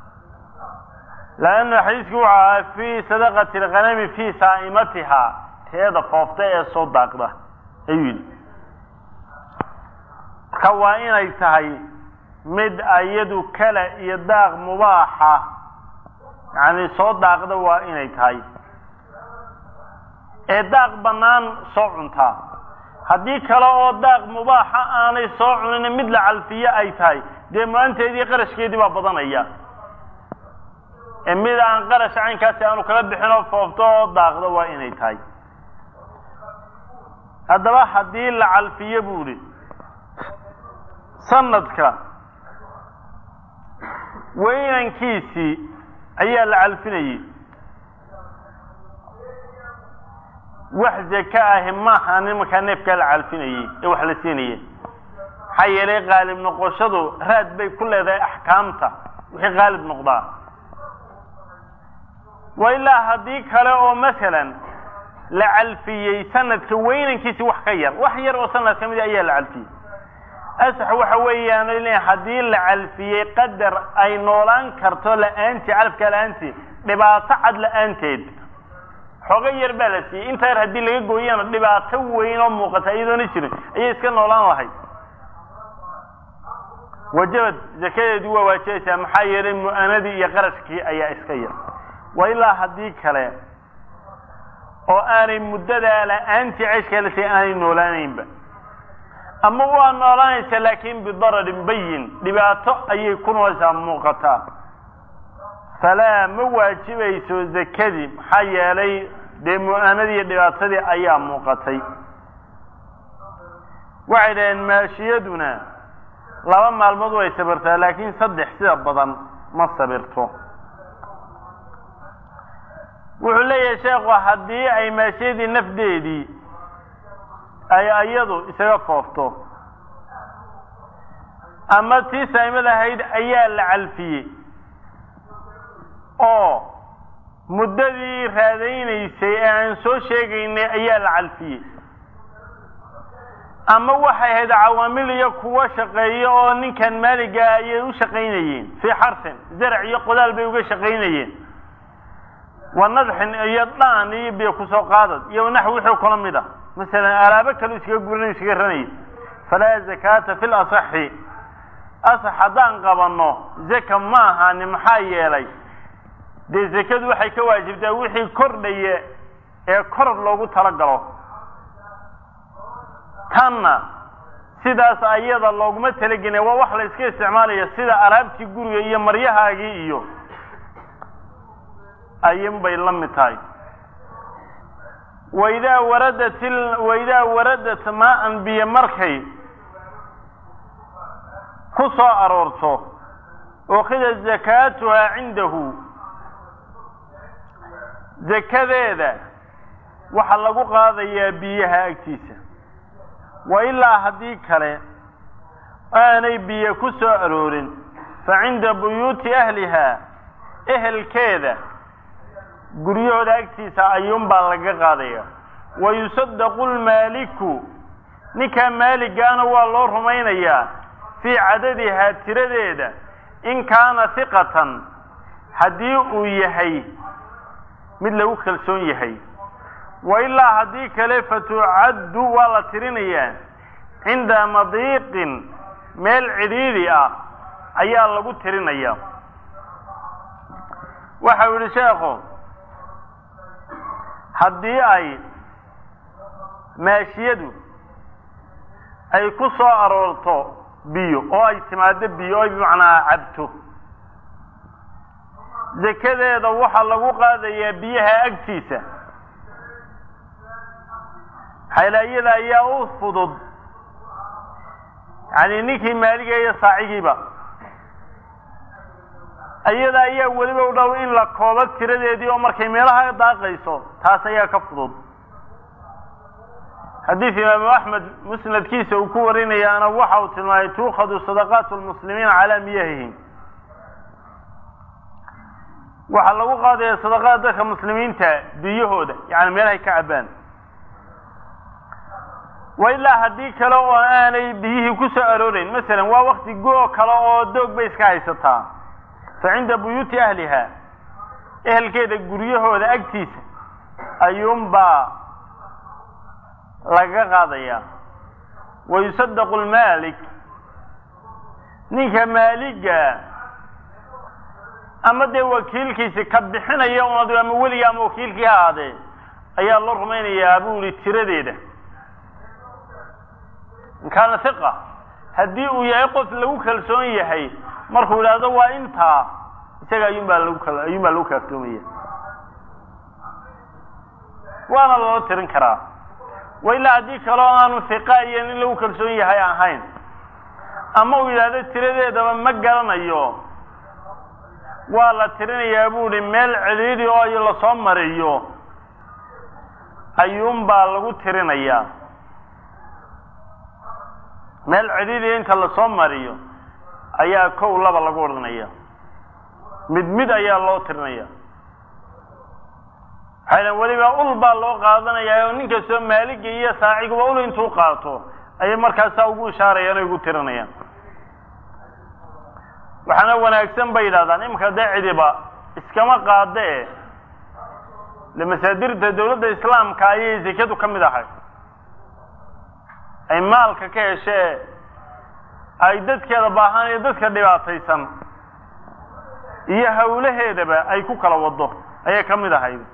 laanna xadiiskii wuxuu ahaa fii sadaqati alghanami fii saa'imatihaa teeda foofta ee soo daaqda ayuu yidhi marka waa inay tahay mid ayadu kale iyo daaq mubaaxa yacni soo daaqda waa inay tahay ee daaq bannaan soo cuntaa haddii kale oo daaq mubaaxa aanay soo cunin mid la calfiye ay tahay dee maanteedii qarashkeedii baa badanaya ee mid aan qarash caynkaasi aanu kala bixin oo foofto oo daaqda waa inay tahay haddaba haddii la calfiye buu idhi sanadka weynankiisii ayaa la calfinayey wax zaka ahi maaha nimankaa neefkaa la calfinayey ee wax la siinaya maxaa yeelay qaalib noqoshadu raad bay ku leedahay axkaamta wixii qaalib noqdaa wa ilaa haddii kale oo masalan la calfiyey sanadka weynankiisi wax ka yar wax yar oo sanad ka mida ayaa la calfiyey asax waxa weeyaan in haddii la calfiyey qadar ay noolaan karto la-aantii calafkaa la-aantii dhibaato cad la-aanteed xooga yar baa la siiyey inta yar haddii laga gooyana dhibaato weyn oo muuqata iyadoona jirin ayay iska noolaan lahayd wajabad zakadeedii waa waajibaysaa maxaa yeelay mu-anadii iyo qarashkii ayaa iska yar wa ilaa haddii kale oo aanay muddadaa la-aantii ceyshkaa la siiyey aanay noolaanaynba ama waa noolaanaysa laakin bidararin bayin dhibaato ayay ku noolaysaa muuqataa falaa ma waajibayso zakadii maxaa yeelay dee mu-aanadii iyo dhibaatadii ayaa muuqatay waxay dhaheen maashiyaduna laba maalmood way sabirtaa laakiin saddex sida badan ma sabirto wuxuu leeyahay sheekhu haddii ay maashiyadii nafdeedii ay iyadu isaga foofto ama tii saa'imad ahayd ayaa la calfiyey oo muddadii raadaynaysay ee aan soo sheegaynay ayaa la calfiyey ama waxay ahayd cawaamil iyo kuwo shaqeeya oo ninkan maaligaa ayay u shaqaynayeen fii xarsin zarac iyo qodaal bay uga shaqaynayeen wa nadxin iyo dhaan iyo biyo kusoo qaadad iyo naxwi wixii kula mid a masalan alaabo kale iskaga gurinay iskaga ranayay falaa zakaata fi lasaxi asax haddaan qabanno zaka ma ahani maxaa yeelay dee zakadu waxay ka waajibtaa wixii kordhaya ee koror loogu talagalo tanna sidaas ayada looguma talagelin waa wax la iska isticmaalaya sida alaabtii guriga iyo maryahaagii iyo ayun bay la mid tahay waidaa waradat waidaa waradat maa-an biyo markay ku soo aroorto ukhida zakaatuhaa cindahu zakadeeda waxaa lagu qaadayaa biyaha agtiisa wa ilaa haddii kale aanay biyo ku soo aroorin fa cinda buyuuti ahlihaa ehelkeeda guryahooda agtiisa ayuunbaa laga qaadaya wa yusadaqu lmaaliku ninkaa maaligaana waa loo rumaynayaa fii cadadihaa tiradeeda in kaana hiqatan haddii uu yahay mid lagu kalsoon yahay wa ilaa haddii kale fatucaddu waa la tirinayaa cinda madiiqin meel cidhiidhi ah ayaa lagu tirinaya waxa uu yihi sheekhu haddii ay maashiyadu ay ku soo aroorto biyo oo ay timaado biyo o ay bimacnaa cabto zakadeeda waxaa lagu qaadayaa biyaha agtiisa xaylaayada ayaa u fudud yani ninkii maaliga iyo saacigiiba iyada ayaa weliba u dhow in la koobo tiradeedii oo markay meelaha daaqayso taas ayaa ka fudud xadiid imaamu axmed musnadkiisa uu ku warinayaana waxa uu tilmaamay tuukhadu sadaqaat lmuslimiina calaa miyahihim waxaa lagu qaadaya sadaqada dadka muslimiinta biyahooda yani meelahay ka cabaan wa ilaa haddii kale oo aanay biyihii ku soo arooreyn masalan waa wakti go- kale oo doog bay iska haysataa fa cinda buyuuti ahliha ehelkeeda guryahooda agtiisa ayuunbaa laga qaadaya wa yusadaqu lmaalik ninka maaliga ama dee wakiilkiisi ka bixinaya un ama weliga ama wakiilkii ha ahaadee ayaa loo rumaynayaa buu yihi tiradeeda in kaana hiqa haddii uu yahay qof lagu kalsoon yahay markuu idhaahdo waa intaa isaga ayuunbaa lagu ayuunbaa lagu kaaftoomaya waana loo tirin karaa wa ilaa haddii kaleo aanu hiqa iyo nin lagu kalsoon yahay ahayn ama uu yidhaahdo tiradeedaba ma garanayo waa la tirinayaa buu ihi meel cidhiidhi oo lasoo mariyo ayuunbaa lagu tirinayaa meel cidhiidhiya inta lasoo mariyo ayaa kow laba lagu odhanaya mid mid ayaa loo tirinaya waxaydan weliba ul baa loo qaadanayaa oo nin kastoo maaliga iyo saaciguba ul intuu qaato ayay markaasaa ugu ishaarayaan o ugu tirinayaan waxaana wanaagsan bay yidhahdaan iminka dee cidiba iskama qaada e le masaadirta dawladda islaamka ayay zekadu ka mid ahay ay maalka ka heshee ay dadkeeda baahan iyo dadka dhibaataysan iyo hawlaheedaba ay ku kala wado ayay ka mid ahayd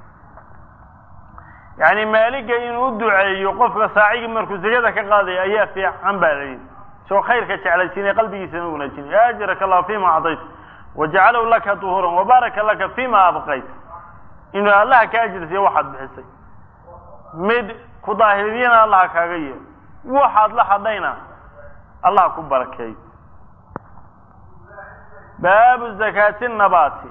yacni maaliga inuu u duceeyo qofka saacigii markuu zekada ka qaadaya ayaa fiican baa la yidhi soo khayrka jeclaysiinay qalbigiisana wanaajinay ajraka allah fima acdayt wajacalahu laka duhuuran wabaaraka laka fima abqayt inuu allaha ka ajirsiiyo waxaad bixisay mid ku daahiriyana allaha kaaga yeelo waxaad la hadhayna allah ku barakeey baabu zakaati nabaati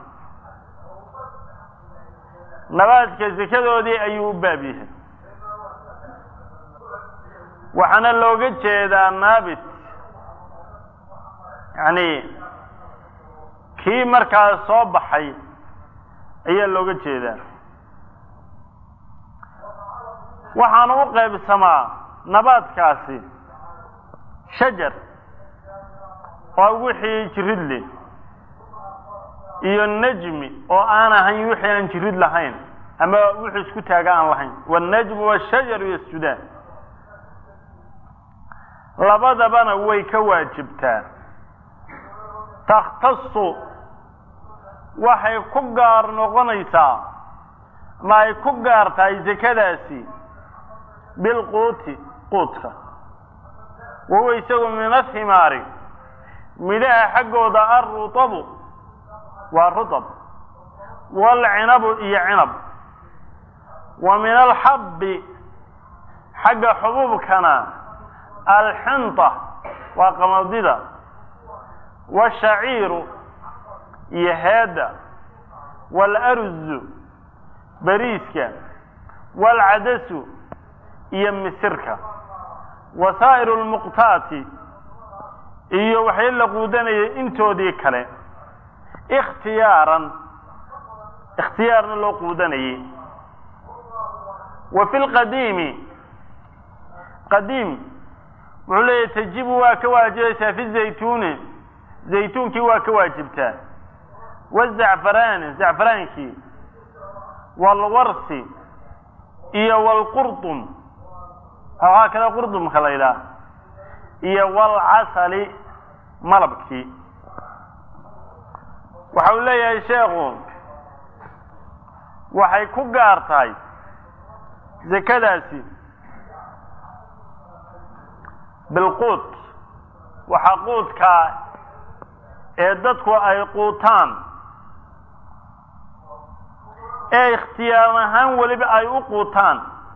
nabaadka zakadoodii ayuu u baab yahay waxaana looga jeedaa naabit yacni kii markaas soo baxay ayaa looga jeedaa waxaana u qaybsamaa nabaadkaasi shajar waa wixii jirid leh iyo najmi oo aan ahayn wixii aan jirid lahayn ama wixii isku taaga aan lahayn wannajmu washajaru yasjudaan labadabana way ka waajibtaa takhtasu waxay ku gaar noqonaysaa ma ay ku gaar tahay sekadaasi bilquuti quudka wahuwa isagu min athimaari midhaha xaggooda alrutabu waa rutab waalcinabu iyo cinab wa min alxabbi xagga xubuubkana alxinta waa qamadida waashaciiru iyo heedda waalarzu bariiska waalcadasu iyo misirka wa saa'iru lmuqtaati iyo waxay la quudanayay intoodii kale ikhtiyaaran ikhtiyaarna loo quudanayay wa fi lqadiimi qadiim wuxuu leeyahy tajibu waa ka waajibaysaa fi zaytuuni zaytuunkii waa ka waajibtaa wazacfaraani zacfaraankii waalwarsi iyo waalqurdum waxaa kale qurdumka la yidhaah iyo waalcasali malabkii waxa uu leeyahay sheekhu waxay ku gaar tahay zakadaasi bilquut waxaa quudkaa ee dadku ay quutaan ee ikhtiyaar ahaan weliba ay u quutaan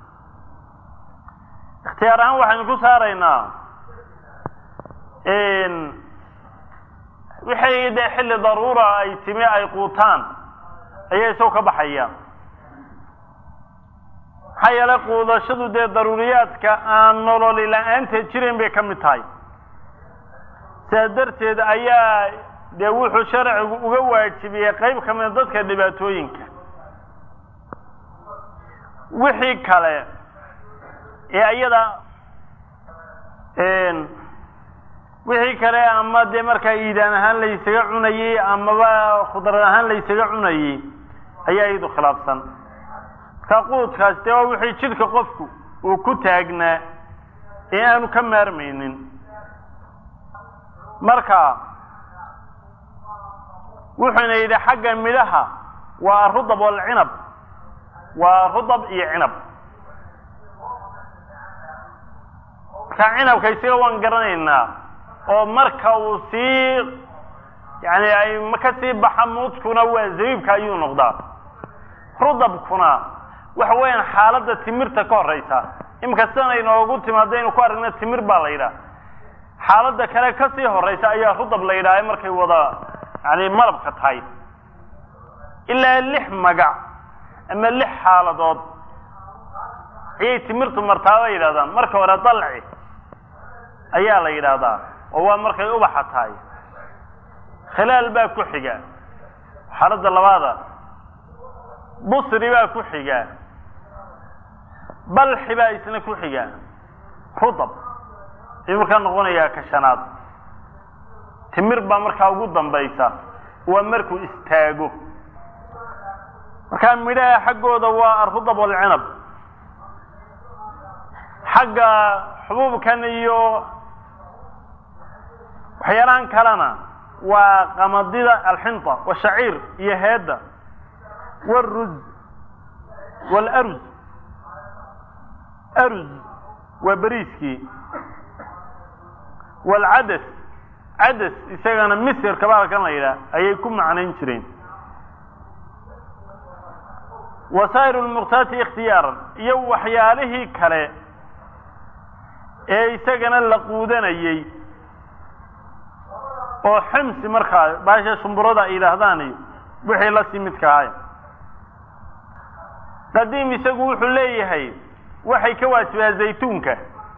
ikhtiyaar ahaan waxaynu ku saaraynaa wixii dee xilli daruura ay timi ay quutaan ayaa isagoo ka baxaya maxaa yeelay quudashadu dee daruuriyaadka aan nololi la-aanteed jirin bay ka mid tahay sidaa darteed ayaa dee wuxuu sharcigu uga waajibiyey qayb ka mida dadka dhibaatooyinka wixii kale ee iyada wixii kale ama dee markaa iidaan ahaan laysaga cunayey amaba khudrad ahaan laysaga cunayey ayaa iyadu khilaafsan markaa quudkaas dee waa wixii jidhka qofku uu ku taagnaa ee aanu ka maarmaynin marka wuxuuna yidhi xagga midhaha waa rudab walcinab waa rudab iyo cinab marka cinabka isaga waan garanaynaa oo marka uu sii yani ay ka sii baxa muudkuna waa zabiibka ayuu noqdaa rudabkuna waxa weeyaan xaaladda timirta ka horeysa imika sidan inoogu timaado aynu ku aragna timir baa la yidhaha xaaladda kale kasii horeysa ayaa rudab la yidhaha markay wada yani malabka tahay ilaa lix magac ama lix xaaladood ayay timirtu martaa la yidhahdaan marka hore dalci ayaa la yidhaahdaa oo waa markay ubaxa tahay khilaal baa ku xiga xaaladda labaada busri baa ku xiga balxi baa isna ku xiga rudab ayuu markaa noqonayaa ka shanaad timir baa markaa ugu dambaysa waa markuu istaago markaa midhaha xaggooda waa arudab walcinab xagga xubuubkan iyo waxyaalahan kalena waa qamadida alxinta washaciir iyo heedda wاruz wاlaruz aruz waa beriiskii wاlcadas cadas isagana misirka baalkan la yidhaah ayay ku macnayn jireen wasaa'ir lmuqtaati ikhtiyaaran iyo waxyaalihii kale ee isagana la quudanayey oo ximsi markaa baasha shumburada ay yidhaahdaan iyo wixii la sii midka ahay qadiim isagu wuxuu leeyahay waxay ka waajibaa zaytuunka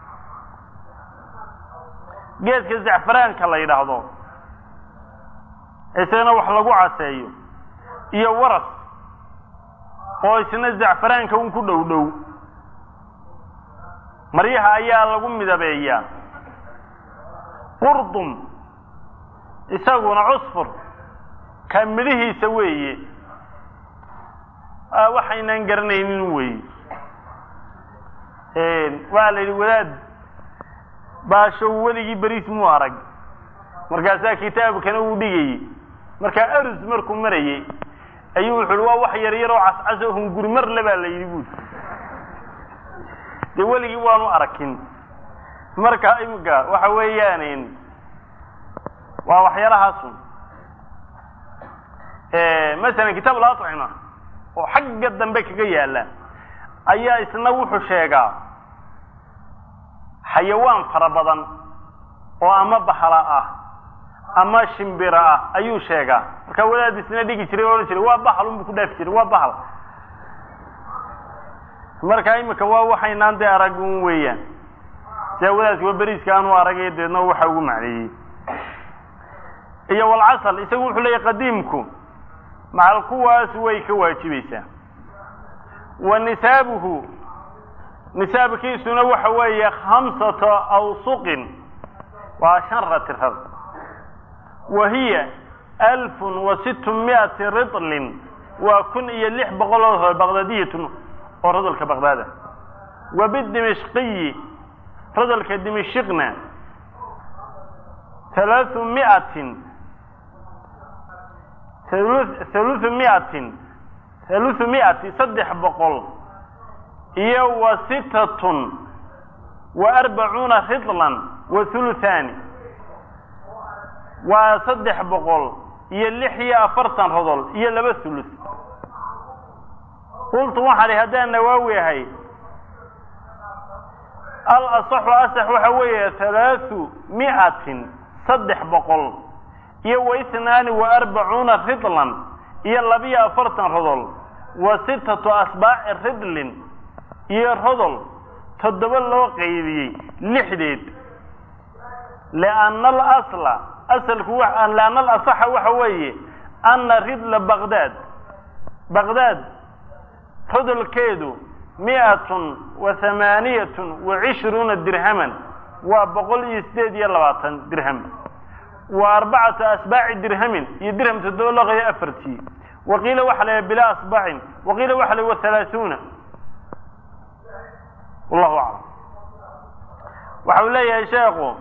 geedka zacfaraanka la yidhaahdo isagana wax lagu caseeyo iyo waras oo isna zacfaraanka un ku dhow dhow maryaha ayaa lagu midabeeyaa qurdum isaguna cusfur ka midhihiisa weeye waxaynaan garanaynin weeye waa la yidhi wadaad baashow weligii beriis muu arag markaasaa kitaabkana uu dhigayey markaa arus markuu marayey ayuu wuxu uhi waa wax yar yar oo cascas oo hunguri marle baa la yidhi buuri dee weligii waanu arakin marka imika waxa weeyaan waa waxyaalahaasun masalan kitaab alacima oo xagga dambe kaga yaala ayaa isna wuxuu sheegaa xayawaan fara badan oo ama bahala ah ama shimbira ah ayuu sheegaa markaa wadaad isna dhigi jiray o odhan jiray waa bahal unbu ku dhaafi jiray waa bahal marka imika waa waxaynaan dee arag un weeyaan si awadaas waa beriiska aanu aragay deedna waxa ugu macneeyey iyo walcasal isagu wuxuu leeyahy qadiimku macal kuwaas way ka waajibaysaa wa nisaabuhu nisaabkiisuna waxa weeye khamsata awsuqin waa shan ratirar wa hiya alfun wa situ miati ritlin waa kun iyo lix boqol oo baqdaadiyatun oo rodolka baqdaada wa bidimishqiyi rodolka dimishikna halaaثu miatin haluthu miatin haluthu miati saddex boqol iyo wa sitatun wa arbacuuna ridlan wa huluthaani waa saddex boqol iyo lix iyo afartan rodol iyo laba hulus qultu waxaa hi haddaan nawaawi ahay al asaxu asax waxa weeye halaaثu miatin saddex boqol iyo wa itnaani wa arbacuuna ridlan iyo labiyo afartan rodol wa sitatu asbaaci ridlin iyo rodol toddoba loo qaybiyey lixdeed lianna alasla asalku lianna alasaxa waxa weeye anna ridla baqdaad baqdaad rodolkeedu miatun wa hamaaniyatun wa cishruuna dirhaman waa boqol iyo sideed iyo labaatan dirham wa arbacatu asbaaci dirhamin iyo dirham toddoba loo qaybiyo afartii wa qiila waxa la bilaa asbacin wa qiila waxa la wa halaaثuuna wallahu aclam waxa uu leeyahay sheekhu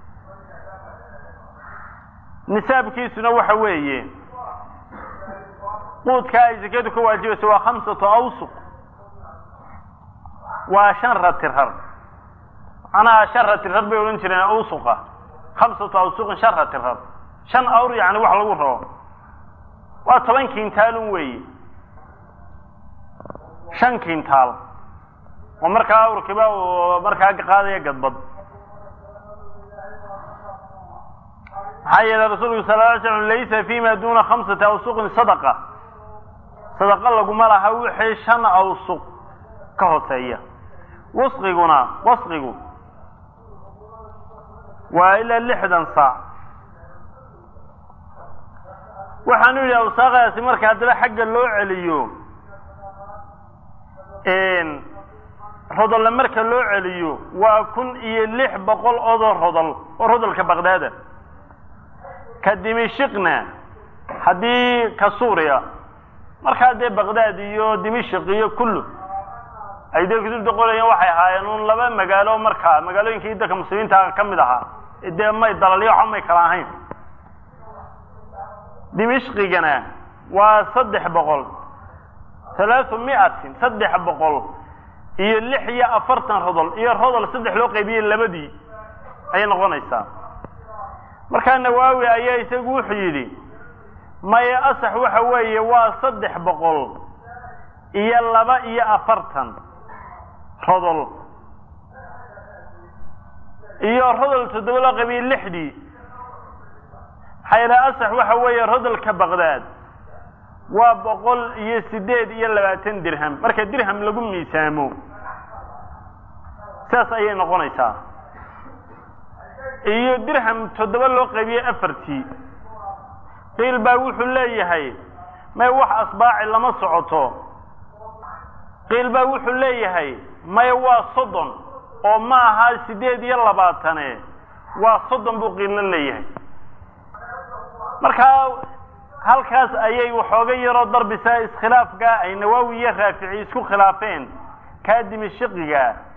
nisaabkiisuna waxa weeye quudka ay sakadu ka waajibayso waa khamsatu awsuq waa shan ratirar macnaha shan ratirar bay odhan jireen awsuqa khamsatu awsuqin shan ratirar shan awr yani wax lagu rabo waa toban kiintaalun weeye shan kiintaal oo markaa awrkiiba uu markaa qaadaya gadbad maxaa yeelay rasuulku sal ly slam laysa fima duna khamsati awsuqin sadaqa sadaqa laguma laha wixii shan awsuq ka hooseeya wasqiguna wasqigu waa ilaa lixdan saac waxaanu yidhi awsaaqaasi marka haddaba xagga loo celiyo rodolle marka loo celiyo waa kun iyo lix boqol odoo rodol oo rodolka baqdaada ka dimishikna haddii ka suuriya markaa dee baqdaad iyo dimishik iyo kullu ay dee kutubta qorayeen waxay ahaayeen un laba magaalo markaa magaalooyinkii dalka muslimiinta ka mid ahaa dee may dalalyo waxa may kala ahayn dimishqigana waa saddex boqol halaaثu miatin saddex boqol iyo lix iyo afartan rodol iyo rodol saddex loo qaybiyey labadii ayay noqonaysaa markaa nawaawi ayaa isagu wuxuu yidhi maya asax waxa weeye waa saddex boqol iyo laba iyo afartan rodol iyo rodol toddoba loo qaybiyey lixdii maxaa yeele asax waxa weeye rodolka baqdaad waa boqol iyo sideed iyo labaatan dirham marka dirham lagu miisaamo saas ayay noqonaysaa iyo dirham toddoba loo qaybiyey afartii qiil baa wuxuu leeyahay may wax asbaaci lama socoto qiil baa wuxuu leeyahay may waa soddon oo ma aha sideed iyo labaatane waa soddon buu qiilna leeyahay markaa halkaas ayay waxooga yaroo darbisa iskhilaafka ay nawaawi iyo raafici isku khilaafeen kaa dimishiqiga